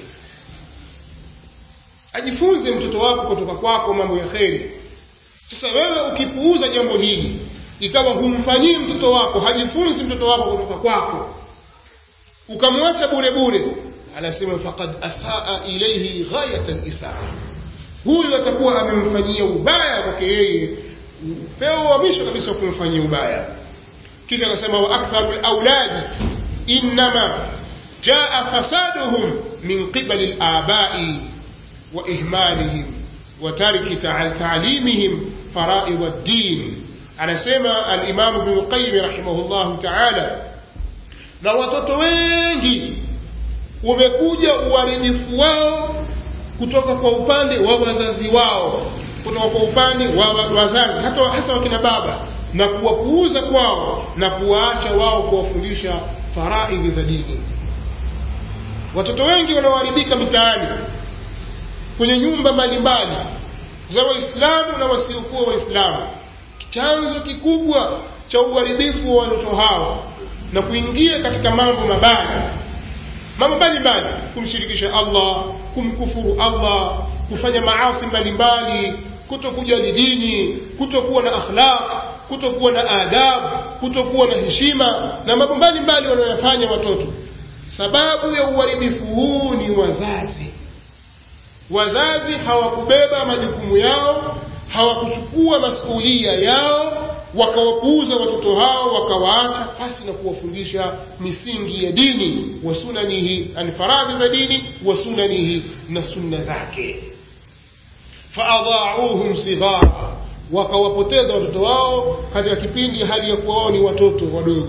ajifunze mtoto wako kutoka kwako mambo ya kheri sasa wewe ukipuuza jambo hili ikawa humfanyii mtoto wako hajifunzi mtoto wako kutoka kwako ukamwacha bure bure anasema fakad asaa ilaihi ghayata lisaa huyu atakuwa amemfanyia ubaya kwake yeye upeo wa mwisho kabisa wa kumfanyia ubaya kisha akasema wa aktharu lauladi innama jaa fasaduhum min qibali labai wa ihmalihim wa tarki taalimihim faraid ddin anasema alimamu bnu qayimi rahimahullahu taala na watoto wengi umekuja uharibifu wao kutoka kwa upande wa wazazi wao kutoka kwa upande wa wazazi hata hasa wakina baba na kuwapuuza kwao na kuwaacha wao kuwafundisha faraidhi za dini watoto wengi wanaoharibika mitaani kwenye nyumba mbalimbali za waislamu na wasiokuwa waislamu chanzo kikubwa cha uharibifu wa watoto hao na kuingia katika mambo mabaya mambo mbalimbali kumshirikisha allah kumkufuru allah kufanya maasi mbalimbali kutokujali dini kutokuwa na akhlaq kutokuwa na adabu kutokuwa na heshima na mambo mbalimbali wanayoyafanya watoto sababu ya uharibifu huu ni wazazi wazazi hawakubeba majukumu yao hawakuchukua masuulia yao wakawapuuza watoto hao wakawaacha pasi na kuwafundisha misingi ya dini wa sunanihi ani faradhi za dini wa sunanihi na sunna zake faadhauhum sighara wakawapoteza watoto wao katika kipindi hali ya kuwa wao ni watoto wadogo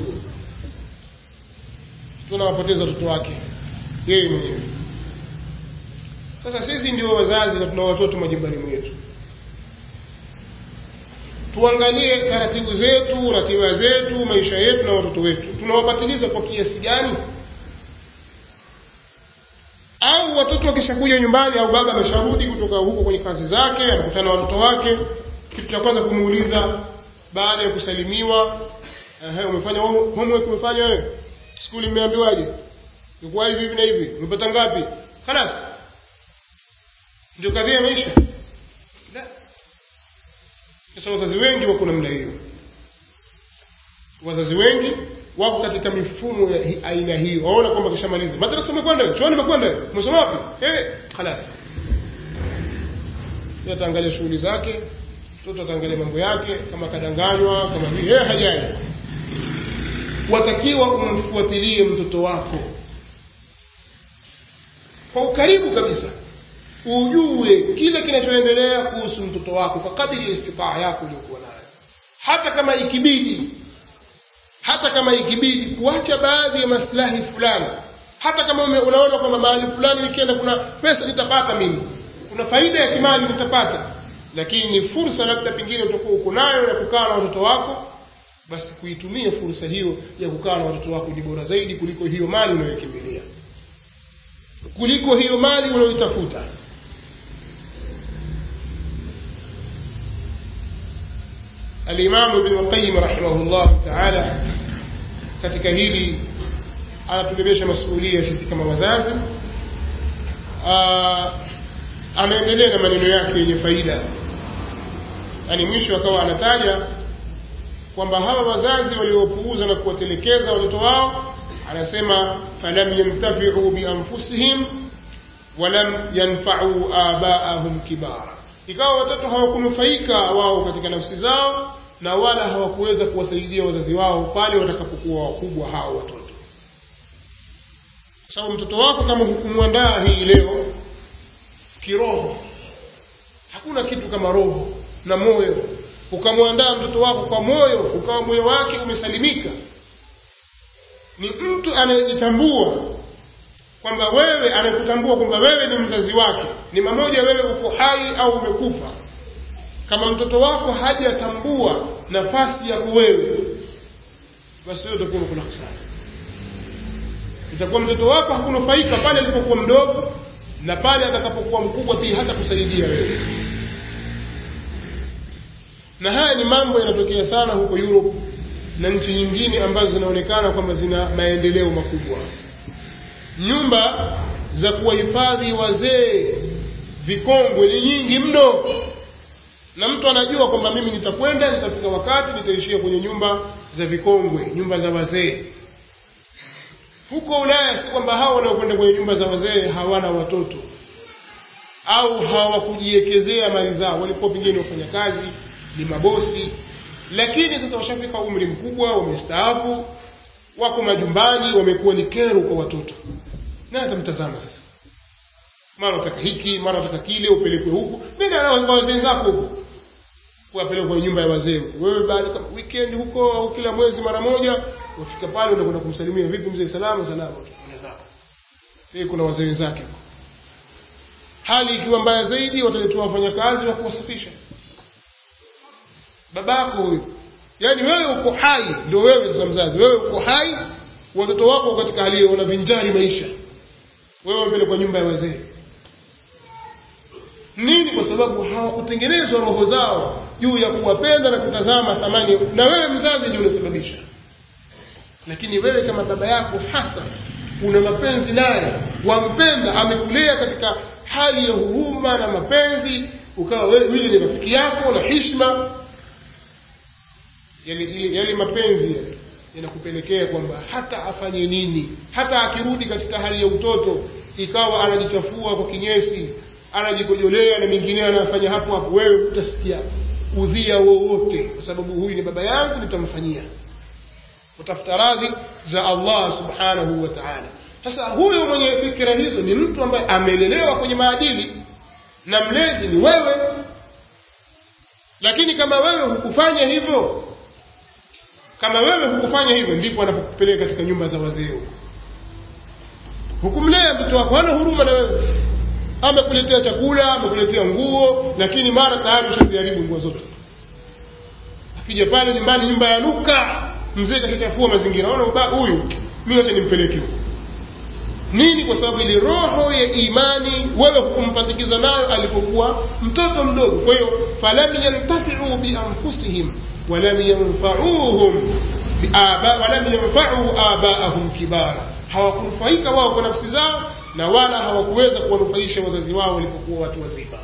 tunawapoteza watoto wake yeye mwenyewe sasa sisi ndio wazazi na tuna watoto majumbani mwetu tuangalie taratibu zetu ratiba zetu maisha yetu na watoto wetu tunawapatiliza kwa kiasi gani au watoto wakishakuja nyumbani au baba amesharudi kutoka huko kwenye kazi zake anakutana na watoto wake kitu cha kwanza kumuuliza baada ya kusalimiwa ehe umefanya homework umefanya wewe skuli mmeambiwaje ilikuwa hivi hivi na hivi umepata ngapi khalas ndio kadhia ya maisha la sasa wazazi wengi wako namna hiyo wazazi wengi wako katika mifumo ya hi- aina hiyo waona kwamba kishamaliza madrasa umekwenda chuoni umekwenda umesoma wapi eh khalas Yeye ataangalia shughuli zake mtoto ataangalia mambo yake kama kadanganywa kama vile yeye hajali watakiwa umfuatilie mtoto wako kwa ukaribu kabisa ujue kile kinachoendelea kuhusu mtoto wako kwa kadiri ya istitaa yako uliokuwa nayo hata kama ikibidi hata kama ikibidi kuacha baadhi ya maslahi fulani hata kama ume, unaona kwamba mahali fulani nikienda kuna pesa nitapata mimi kuna faida ya kimali nitapata lakini ni fursa labda pengine utakuwa uko nayo ya kukaa na watoto wako basi kuitumia fursa hiyo ya kukaa na watoto wako ni bora zaidi kuliko hiyo mali unayokimbilia kuliko hiyo mali unayoitafuta alimamu ibn lqayim rahimahullahu taala katika hili anatubebesha masuulia sisi kama wazazi anaendelea na maneno yake yenye faida yaani mwisho akawa anataja kwamba hawa wazazi waliopuuza na kuwatelekeza watoto wao anasema falam yantafiu bianfusihim walam yanfau abaahum kibara ikawa watoto hawakunufaika wao katika nafsi zao na wala hawakuweza kuwasaidia wazazi wao pale watakapokuwa wakubwa hao watoto sababu mtoto wako kama hukumwandaa hii leo kiroho hakuna kitu kama roho na moyo ukamwandaa mtoto wako kwa moyo ukawa moyo wake umesalimika ni mtu anayejitambua kwamba wewe anayekutambua kwamba wewe ni mzazi wake ni mamoja wewe uko hai au umekufa kama mtoto wako hajatambua nafasi yako wewe basi wewe utakuwa kuna hasara itakuwa mtoto wako hakunufaika pale alipokuwa mdogo na pale atakapokuwa mkubwa pia hata kusaidia wewe na haya ni mambo yanatokea sana huko Europe na nchi nyingine ambazo zinaonekana kwamba zina maendeleo makubwa nyumba za kuwahifadhi wazee vikongwe ni nyingi mno na mtu anajua kwamba mimi nitakwenda nitafika wakati nitaishia kwenye nyumba za vikongwe nyumba za wazee huko ulaya si kwamba hao wanaokwenda kwenye nyumba za wazee hawana watoto au hawakujiwekezea mali zao walikuwa pengine wafanya kazi ni mabosi lakini sasa washafika umri mkubwa wamestaafu wako majumbani wamekuwa ni kero kwa watoto naye atamtazama sasa mara utaka hiki mara utaka kile upelekwe huku nenda na wazee zako huku kuwapeleka kwenye nyumba ya wazee huko wewe baada kama weekend huko au kila mwezi mara moja wafika pale unakwenda kumsalimia vipi mzee salama salama zako kuna wazee wenzake huko hali ikiwa mbaya zaidi wataletewa wafanyakazi wa kuwasafisha babako huyu yaani wewe uko hai ndio wewe sasa mzazi wewe uko hai watoto wako katika hali hiyo wanavinjari maisha wewe mbele kwa nyumba ya wazee nini kwa sababu hawakutengenezwa roho zao juu ya kuwapenda na kutazama thamani na wewe mzazi ndio unasababisha lakini wewe kama baba yako hasa una mapenzi naye wampenda amekulea katika hali ya huruma na mapenzi ukawa wewe ni rafiki yako na hishma yale yale mapenzi yale yanakupelekea kwamba hata afanye nini hata akirudi katika hali ya utoto ikawa anajichafua kwa kinyesi anajikojolea na mengineyo anafanya hapo hapo wewe utasikia udhia wowote kwa sababu huyu ni baba yangu nitamfanyia utafuta radhi za allah subhanahu wa taala sasa huyo mwenye fikira hizo ni mtu ambaye amelelewa kwenye maadili na mlezi ni wewe lakini kama wewe hukufanya hivyo kama wewe hukufanya hivyo ndipo anapokupeleka katika nyumba za wazee hukumlea mtoto wako hana huruma na wewe amekuletea chakula amekuletea nguo lakini mara tayari ushaziharibu nguo zote akija pale nyumbani nyumba ya nuka mzee kashachafua mazingira ona huyu mi wacha nimpeleke huko nini kwa sababu ile roho ya imani wewe hukumpandikiza nayo alipokuwa mtoto mdogo kwa hiyo falam yantafiu bianfusihim walam yanfauhum walam yanfau abaahum kibara hawakunufaika wao kwa nafsi zao na wala hawakuweza kuwanufaisha wazazi wao walipokuwa watu wazima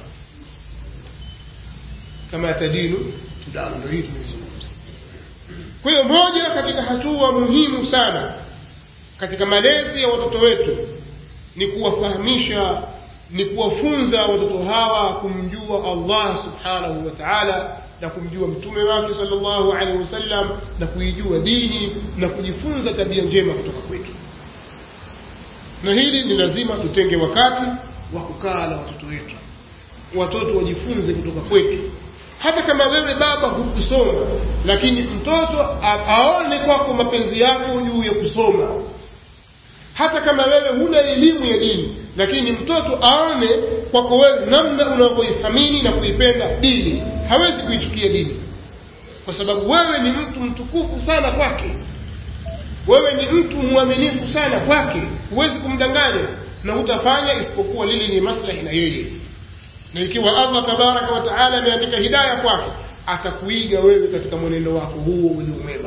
kama tadinu tudanu ndo hii tumezungumza kwa hiyo moja katika hatua muhimu sana katika malezi ya watoto wetu ni kuwafahamisha ni kuwafunza watoto hawa kumjua allah subhanahu wa taala na kumjua mtume wake sal llahu alehi wasallam na kuijua dini na kujifunza tabia njema kutoka kwetu na hili ni lazima tutenge wakati wa kukaa na watoto wetu watoto wajifunze kutoka kwetu hata kama wewe baba hukusoma lakini mtoto aone kwako mapenzi yako juu ya kusoma hata kama wewe huna elimu ya dini lakini mtoto aone kwako wewe namna unavyoithamini na kuipenda dini hawezi kuichukia dini kwa sababu wewe ni mtu mtukufu sana kwake wewe ni mtu mwaminifu sana kwake huwezi kumdanganya na hutafanya isipokuwa lili ni maslahi na yeye na ikiwa allah tabaraka wa taala ameandika hidaya kwake atakuiga wewe katika mwenendo wako huo ulio mwema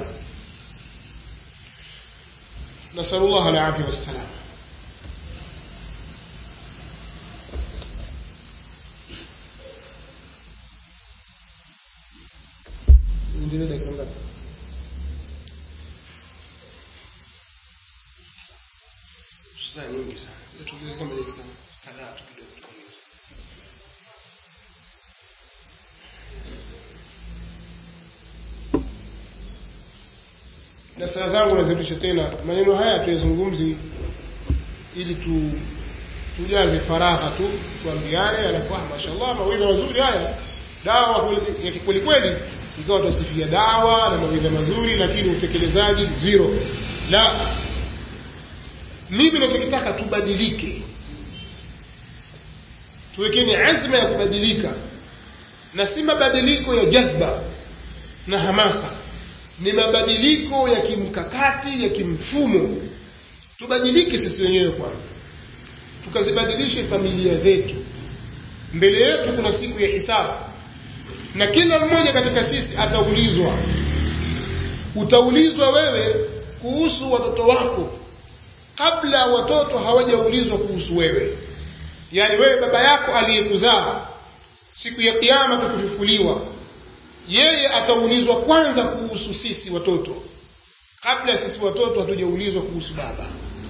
nasalu llah alafia wassalam endelee dakika ngapi saa nyingi sana tuongeze kama dakika kadhaa tu kidogo tuongeze na saa zangu nazirudisha tena maneno haya tuyazungumzi ili tu tujaze faragha tu tuambiane alafu ah mashallah mawidha mazuri haya dawa kweli- ya kikweli kweli ikawa tutasifia dawa na mawidha mazuri lakini utekelezaji zero la mimi nachokitaka tubadilike tuwekeni azma ya kubadilika na si mabadiliko ya jazba na hamasa ni mabadiliko ya kimkakati ya kimfumo tubadilike sisi wenyewe kwanza tukazibadilishe familia zetu mbele yetu kuna siku ya hisabu na kila mmoja katika sisi ataulizwa utaulizwa wewe kuhusu watoto wako kabla watoto hawajaulizwa kuhusu wewe yaani wewe baba yako aliyekuzaa siku ya kiama tukifufuliwa yeye ataulizwa kwanza kuhusu sisi watoto kabla sisi watoto hatujaulizwa kuhusu baba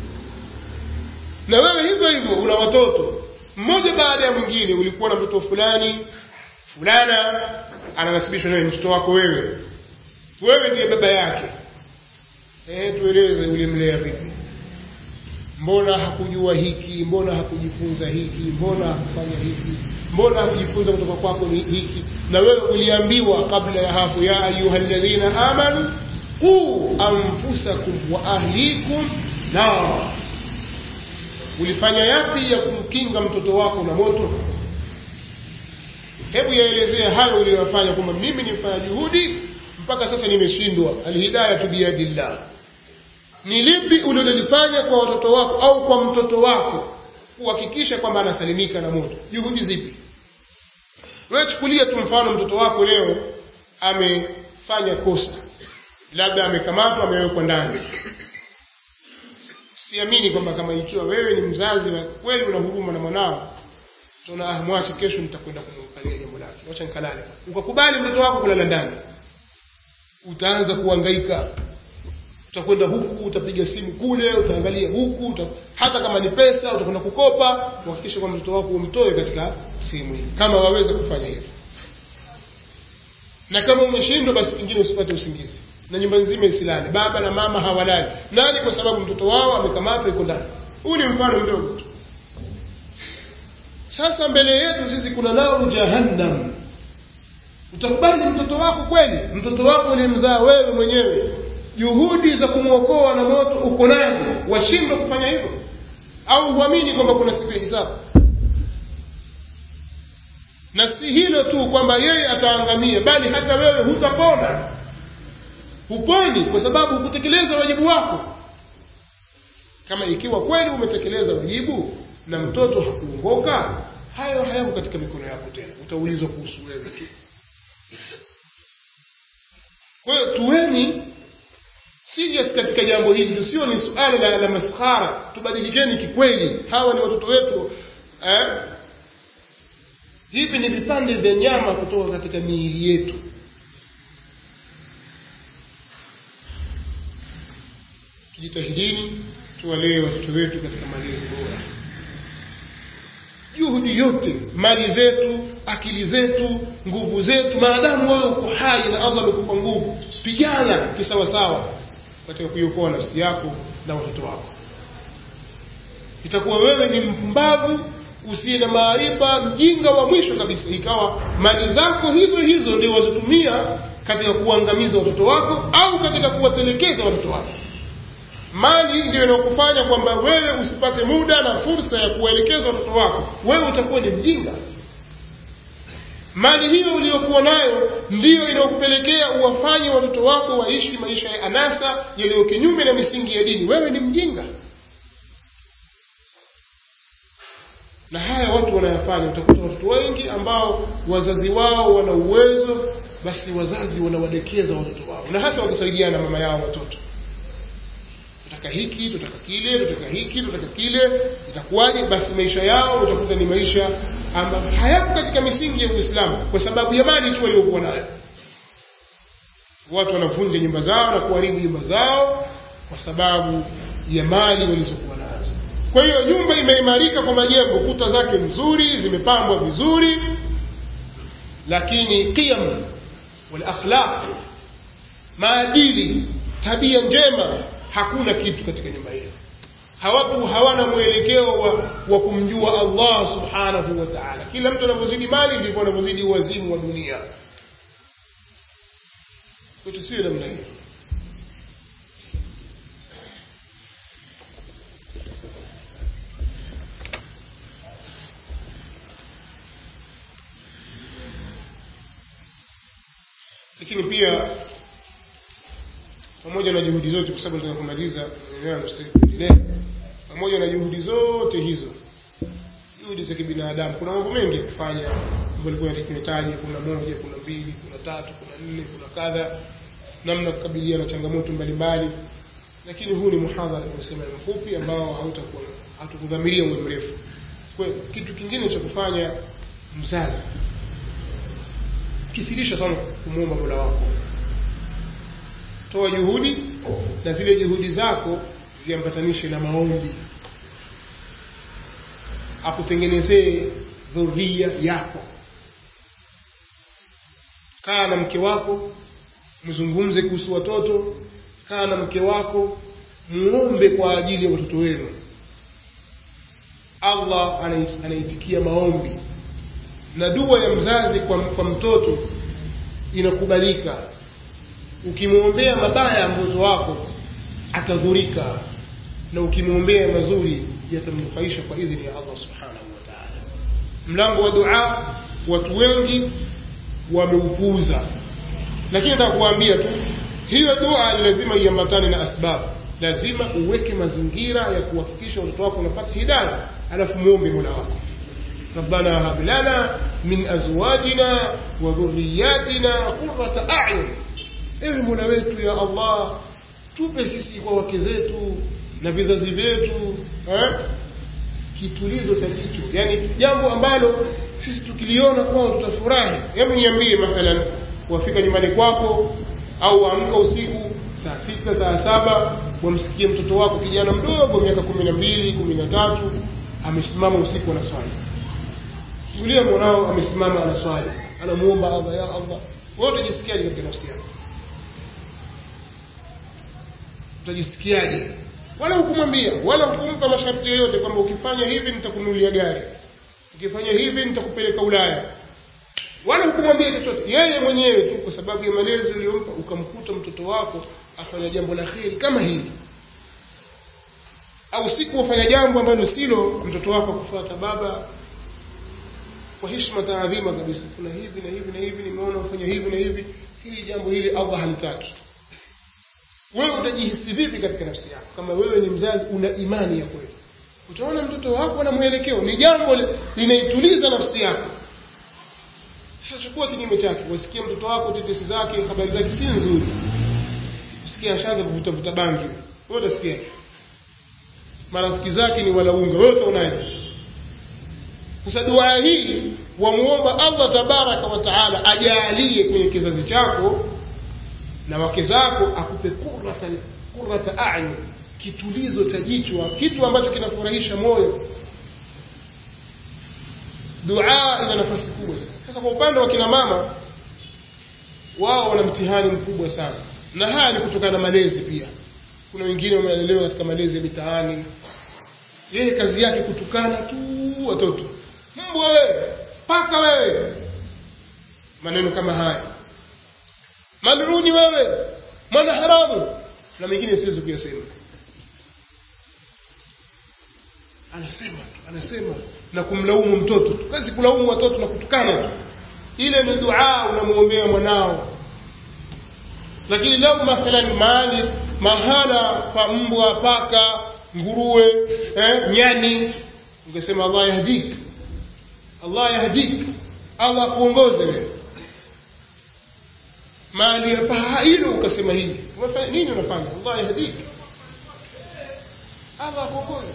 na wewe hivyo hivyo una watoto mmoja baada ya mwingine ulikuwa na mtoto fulani fulana ananasibishwa naye mtoto wako wewe wewe ndiye baba yake e, tueleze ulimlea vipi mbona hakujua hiki mbona hakujifunza hiki mbona hakufanya hiki mbona hakujifunza kutoka kwako ni hiki na wewe uliambiwa kabla ya hapo ya ayuha ladhina amanu quu anfusakum wa ahlikum nara ulifanya yapi ya kumkinga mtoto wako na moto hebu yaelezea hayo uliyofanya kwamba mimi nimefanya juhudi mpaka sasa nimeshindwa alhidayatu biyadillah ni lipi ulilolifanya kwa watoto wako au kwa mtoto wako kuhakikisha kwamba anasalimika na moto juhudi zipi wewe chukulia tu mfano mtoto wako leo amefanya kosa labda amekamatwa amewekwa ndani siamini kwamba kama ikiwa wewe ni mzazi wa kweli una huruma na mwanao tuna ah, mwache kesho nitakwenda kumwangalia jambo lake wacha nikalale ukakubali mtoto wako kulala ndani utaanza kuhangaika utakwenda huku utapiga simu kule utaangalia huku uta, hata kama ni pesa utakwenda kukopa kuhakikisha kwamba mtoto wako umtoe katika sehemu hii kama waweza kufanya hivyo na kama umeshindwa basi pengine usipate usingizi na nyumba nzima isilale baba na mama hawalali nani kwa sababu mtoto wao amekamatwa iko ndani huu ni mfano mdogo tu sasa mbele yetu sisi kuna naru jahannam utakubali mtoto wako kweli mtoto wako ulimzaa wewe mwenyewe juhudi za kumwokoa na moto uko nazo washindwa kufanya hivyo au huamini kwamba kuna siku ya hisabu na si hilo tu kwamba yeye ataangamia bali hata wewe hutapona huponi kwa sababu hukutekeleza wajibu wako kama ikiwa kweli umetekeleza wajibu na mtoto hakuongoka hayo hayako katika mikono yako tena utaulizwa kuhusu wewe tu kwa hiyo tuweni serious katika jambo hili tusio ni suala la, la maskhara tubadilikeni kikweli hawa ni watoto wetu eh? hivi ni vipande vya nyama kutoka katika miili yetu tujitahidini tuwalee watoto wetu katika malezi bora juhudi yote mali zetu akili zetu nguvu zetu maadamu wewe uko hai na allah amekupa nguvu pigana kisawasawa katika kuiokoa nafsi yako na watoto wako itakuwa wewe ni mpumbavu usiye na maarifa mjinga wa mwisho kabisa ikawa mali zako hizo hizo ndio wazitumia katika kuangamiza watoto wako au katika kuwatelekeza watoto wako mali ndio inakufanya kwamba wewe usipate muda na fursa ya kuwaelekeza watoto wako wewe utakuwa ni mjinga mali hiyo uliyokuwa nayo ndiyo inayokupelekea uwafanye watoto wako waishi maisha ya anasa yaliyo kinyume na misingi ya dini wewe ni mjinga na haya watu wanayafanya utakuta watoto wengi ambao wazazi wao wana uwezo basi wazazi wanawadekeza watoto wao na hasa wakisaidiana na mama yao watoto tutaka hiki tutaka kile tutaka hiki tutaka kile itakuwaje basi maisha yao utakuta ni maisha ambayo hayako katika misingi ya uislamu kwa sababu ya mali tu waliokuwa nayo watu wanavunja nyumba zao na kuharibu nyumba zao kwa sababu ya mali walizokuwa nazo kwa hiyo nyumba imeimarika kwa majengo kuta zake nzuri zimepambwa vizuri lakini qiyam wal akhlaq maadili tabia njema hakuna kitu katika nyumba hiyo hawapo hawana mwelekeo wa, wa kumjua allah subhanahu wa taala kila mtu anavyozidi mali ndivyo anavyozidi uwazimu wa dunia tusiwe namna hiyo lakini pia pamoja na juhudi zote kwa sababu nataka kumaliza endelea pamoja na juhudi zote hizo juhudi za kibinadamu kuna mambo mengi ya kufanya ambayo ilikuwa nimetaja kuna moja kuna mbili kuna tatu kuna nne kuna kadha namna kukabiliana na changamoto mbalimbali lakini huu ni muhadhara kusema mfupi ambao hautakuwa hatukudhamiria uwe mrefu kwa kitu kingine cha kufanya mzazi kithirisha sana kumwomba mola wako toa juhudi na zile juhudi zako ziambatanishe na maombi akutengenezee dhuria yako kaa na mke wako mzungumze kuhusu watoto kaa na mke wako muombe kwa ajili ya watoto wenu allah anaitikia maombi na dua ya mzazi kwa, kwa mtoto inakubalika ukimwombea mabaya ya mtoto wako atadhurika na ukimwombea mazuri yatamnufaisha kwa idhini ya allah subhanahu wa taala mlango wa dua watu wengi wameupuuza lakini nataka kuwaambia tu hiyo dua ni lazima iambatane na asbabu lazima uweke mazingira ya kuhakikisha watoto wako unapata hidaya alafu mwombe mola wako ربنا هب لنا من ازواجنا وذرياتنا قرة اعين ewe mola wetu ya allah tupe sisi kwa wake zetu na vizazi vyetu eh? kitulizo cha jicho yaani jambo ambalo sisi tukiliona kwao tutafurahi hebu niambie mathalan wafika nyumbani kwako au waamka usiku saa sita saa saba wamsikie mtoto wako kijana mdogo miaka kumi na mbili kumi na tatu amesimama usiku anaswali tulia mwanao amesimama anaswali anamuomba allah ya allah wewe utajisikiaje katika nafsi yako utajisikiaje wala hukumwambia wala hukumpa masharti yoyote kwamba ukifanya hivi nitakununulia gari ukifanya hivi nitakupeleka ulaya wala hukumwambia chochote yeye mwenyewe tu kwa sababu ya malezi uliyompa ukamkuta mtoto wako afanya jambo la kheri kama hili au siku wafanya jambo ambalo silo mtoto wako kufuata baba kwa heshima taadhima kabisa kuna hivi na hivi na hivi nimeona ufanya hivi na hivi hili jambo hili allah halitaki wewe utajihisi vipi katika nafsi yako kama wewe ni mzazi una imani ya kweli utaona mtoto wako na mwelekeo ni jambo linaituliza nafsi yako sasa chukua kinyume chake wasikia mtoto wako tetesi zake habari zake si nzuri usikia ashaanza kuvutavuta bangi wewe utasikia marafiki zake ni walaunga wewe utaonaje sasa dua hii wamuomba allah tabaraka wa taala ajaalie kwenye kizazi chako na wake zako akupe kurata kurata ayun kitulizo cha jichwa kitu ambacho kinafurahisha moyo dua ina nafasi kubwa sasa kwa upande wa kina mama wao wana mtihani mkubwa sana na haya ni kutokana na malezi pia kuna wengine wameelelewa katika malezi ya mitaani yeye kazi yake kutukana tu watoto mbwa wewe paka wewe maneno kama haya maluni wewe mwana haramu na mengine siwezi kuyasema anasema tu anasema na kumlaumu mtoto tu kazi kulaumu watoto na kutukana tu ile ni dua unamwombea mwanao lakini lau mathalan mahali mahala pa mbwa paka nguruwe eh, nyani ungesema allah yahdik allah yahdik allah akuongoze wewe mahali ya paha hilo ukasema hivi unafanya nini unafanya allah yahdik allah akuongoze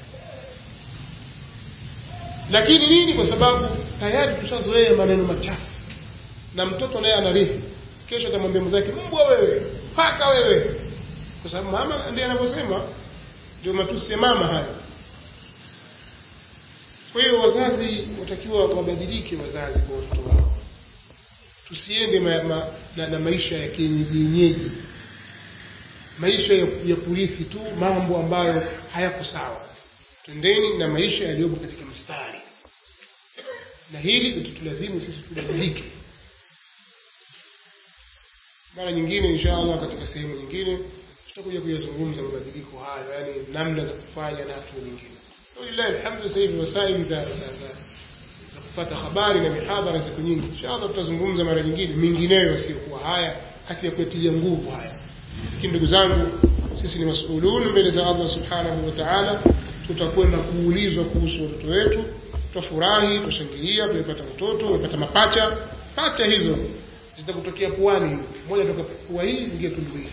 lakini nini kwa sababu tayari tushazoea maneno machafu na mtoto naye anarithi kesho atamwambia mwenzake mbwa wewe paka wewe kwa sababu mama ndiye anavyosema ndio matusi ya mama haya kwa hiyo wazazi watakiwa wabadilike wazazi kwa watoto wao tusiende ma, ma, na, na maisha ya kienyeji maisha ya, ya kurithi tu mambo ambayo hayako sawa twendeni na maisha yaliyopo katika mstari na hili litutulazimu sisi tubadilike mara nyingine insha allah katika sehemu nyingine tutakuja kuyazungumza mabadiliko hayo yaani namna za kufanya na hatua nyingine walillahi alhamdu sasa hivi wasaili za za za kupata habari na mihadhara siku nyingi insha allah tutazungumza mara nyingine mingineyo yasiyokuwa haya hati ya kuyatilia nguvu haya lakini ndugu zangu sisi ni masulun mbele za allah subhanahu wa taala tutakwenda kuulizwa kuhusu watoto wetu tutafurahi tutashangilia tumepata mtoto tumepata mapacha pacha hizo zitakutokea puani moja toka pua hii ingia tundu hii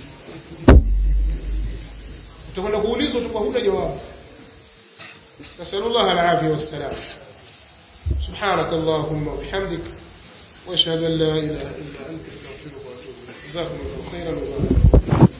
utakwenda kuulizwa utakuwa huna jawabu nasalullah alafia wassalam سبحانك اللهم وبحمدك واشهد ان لا اله الا انت استغفرك واتوب اليك جزاكم الله خيرا وبارك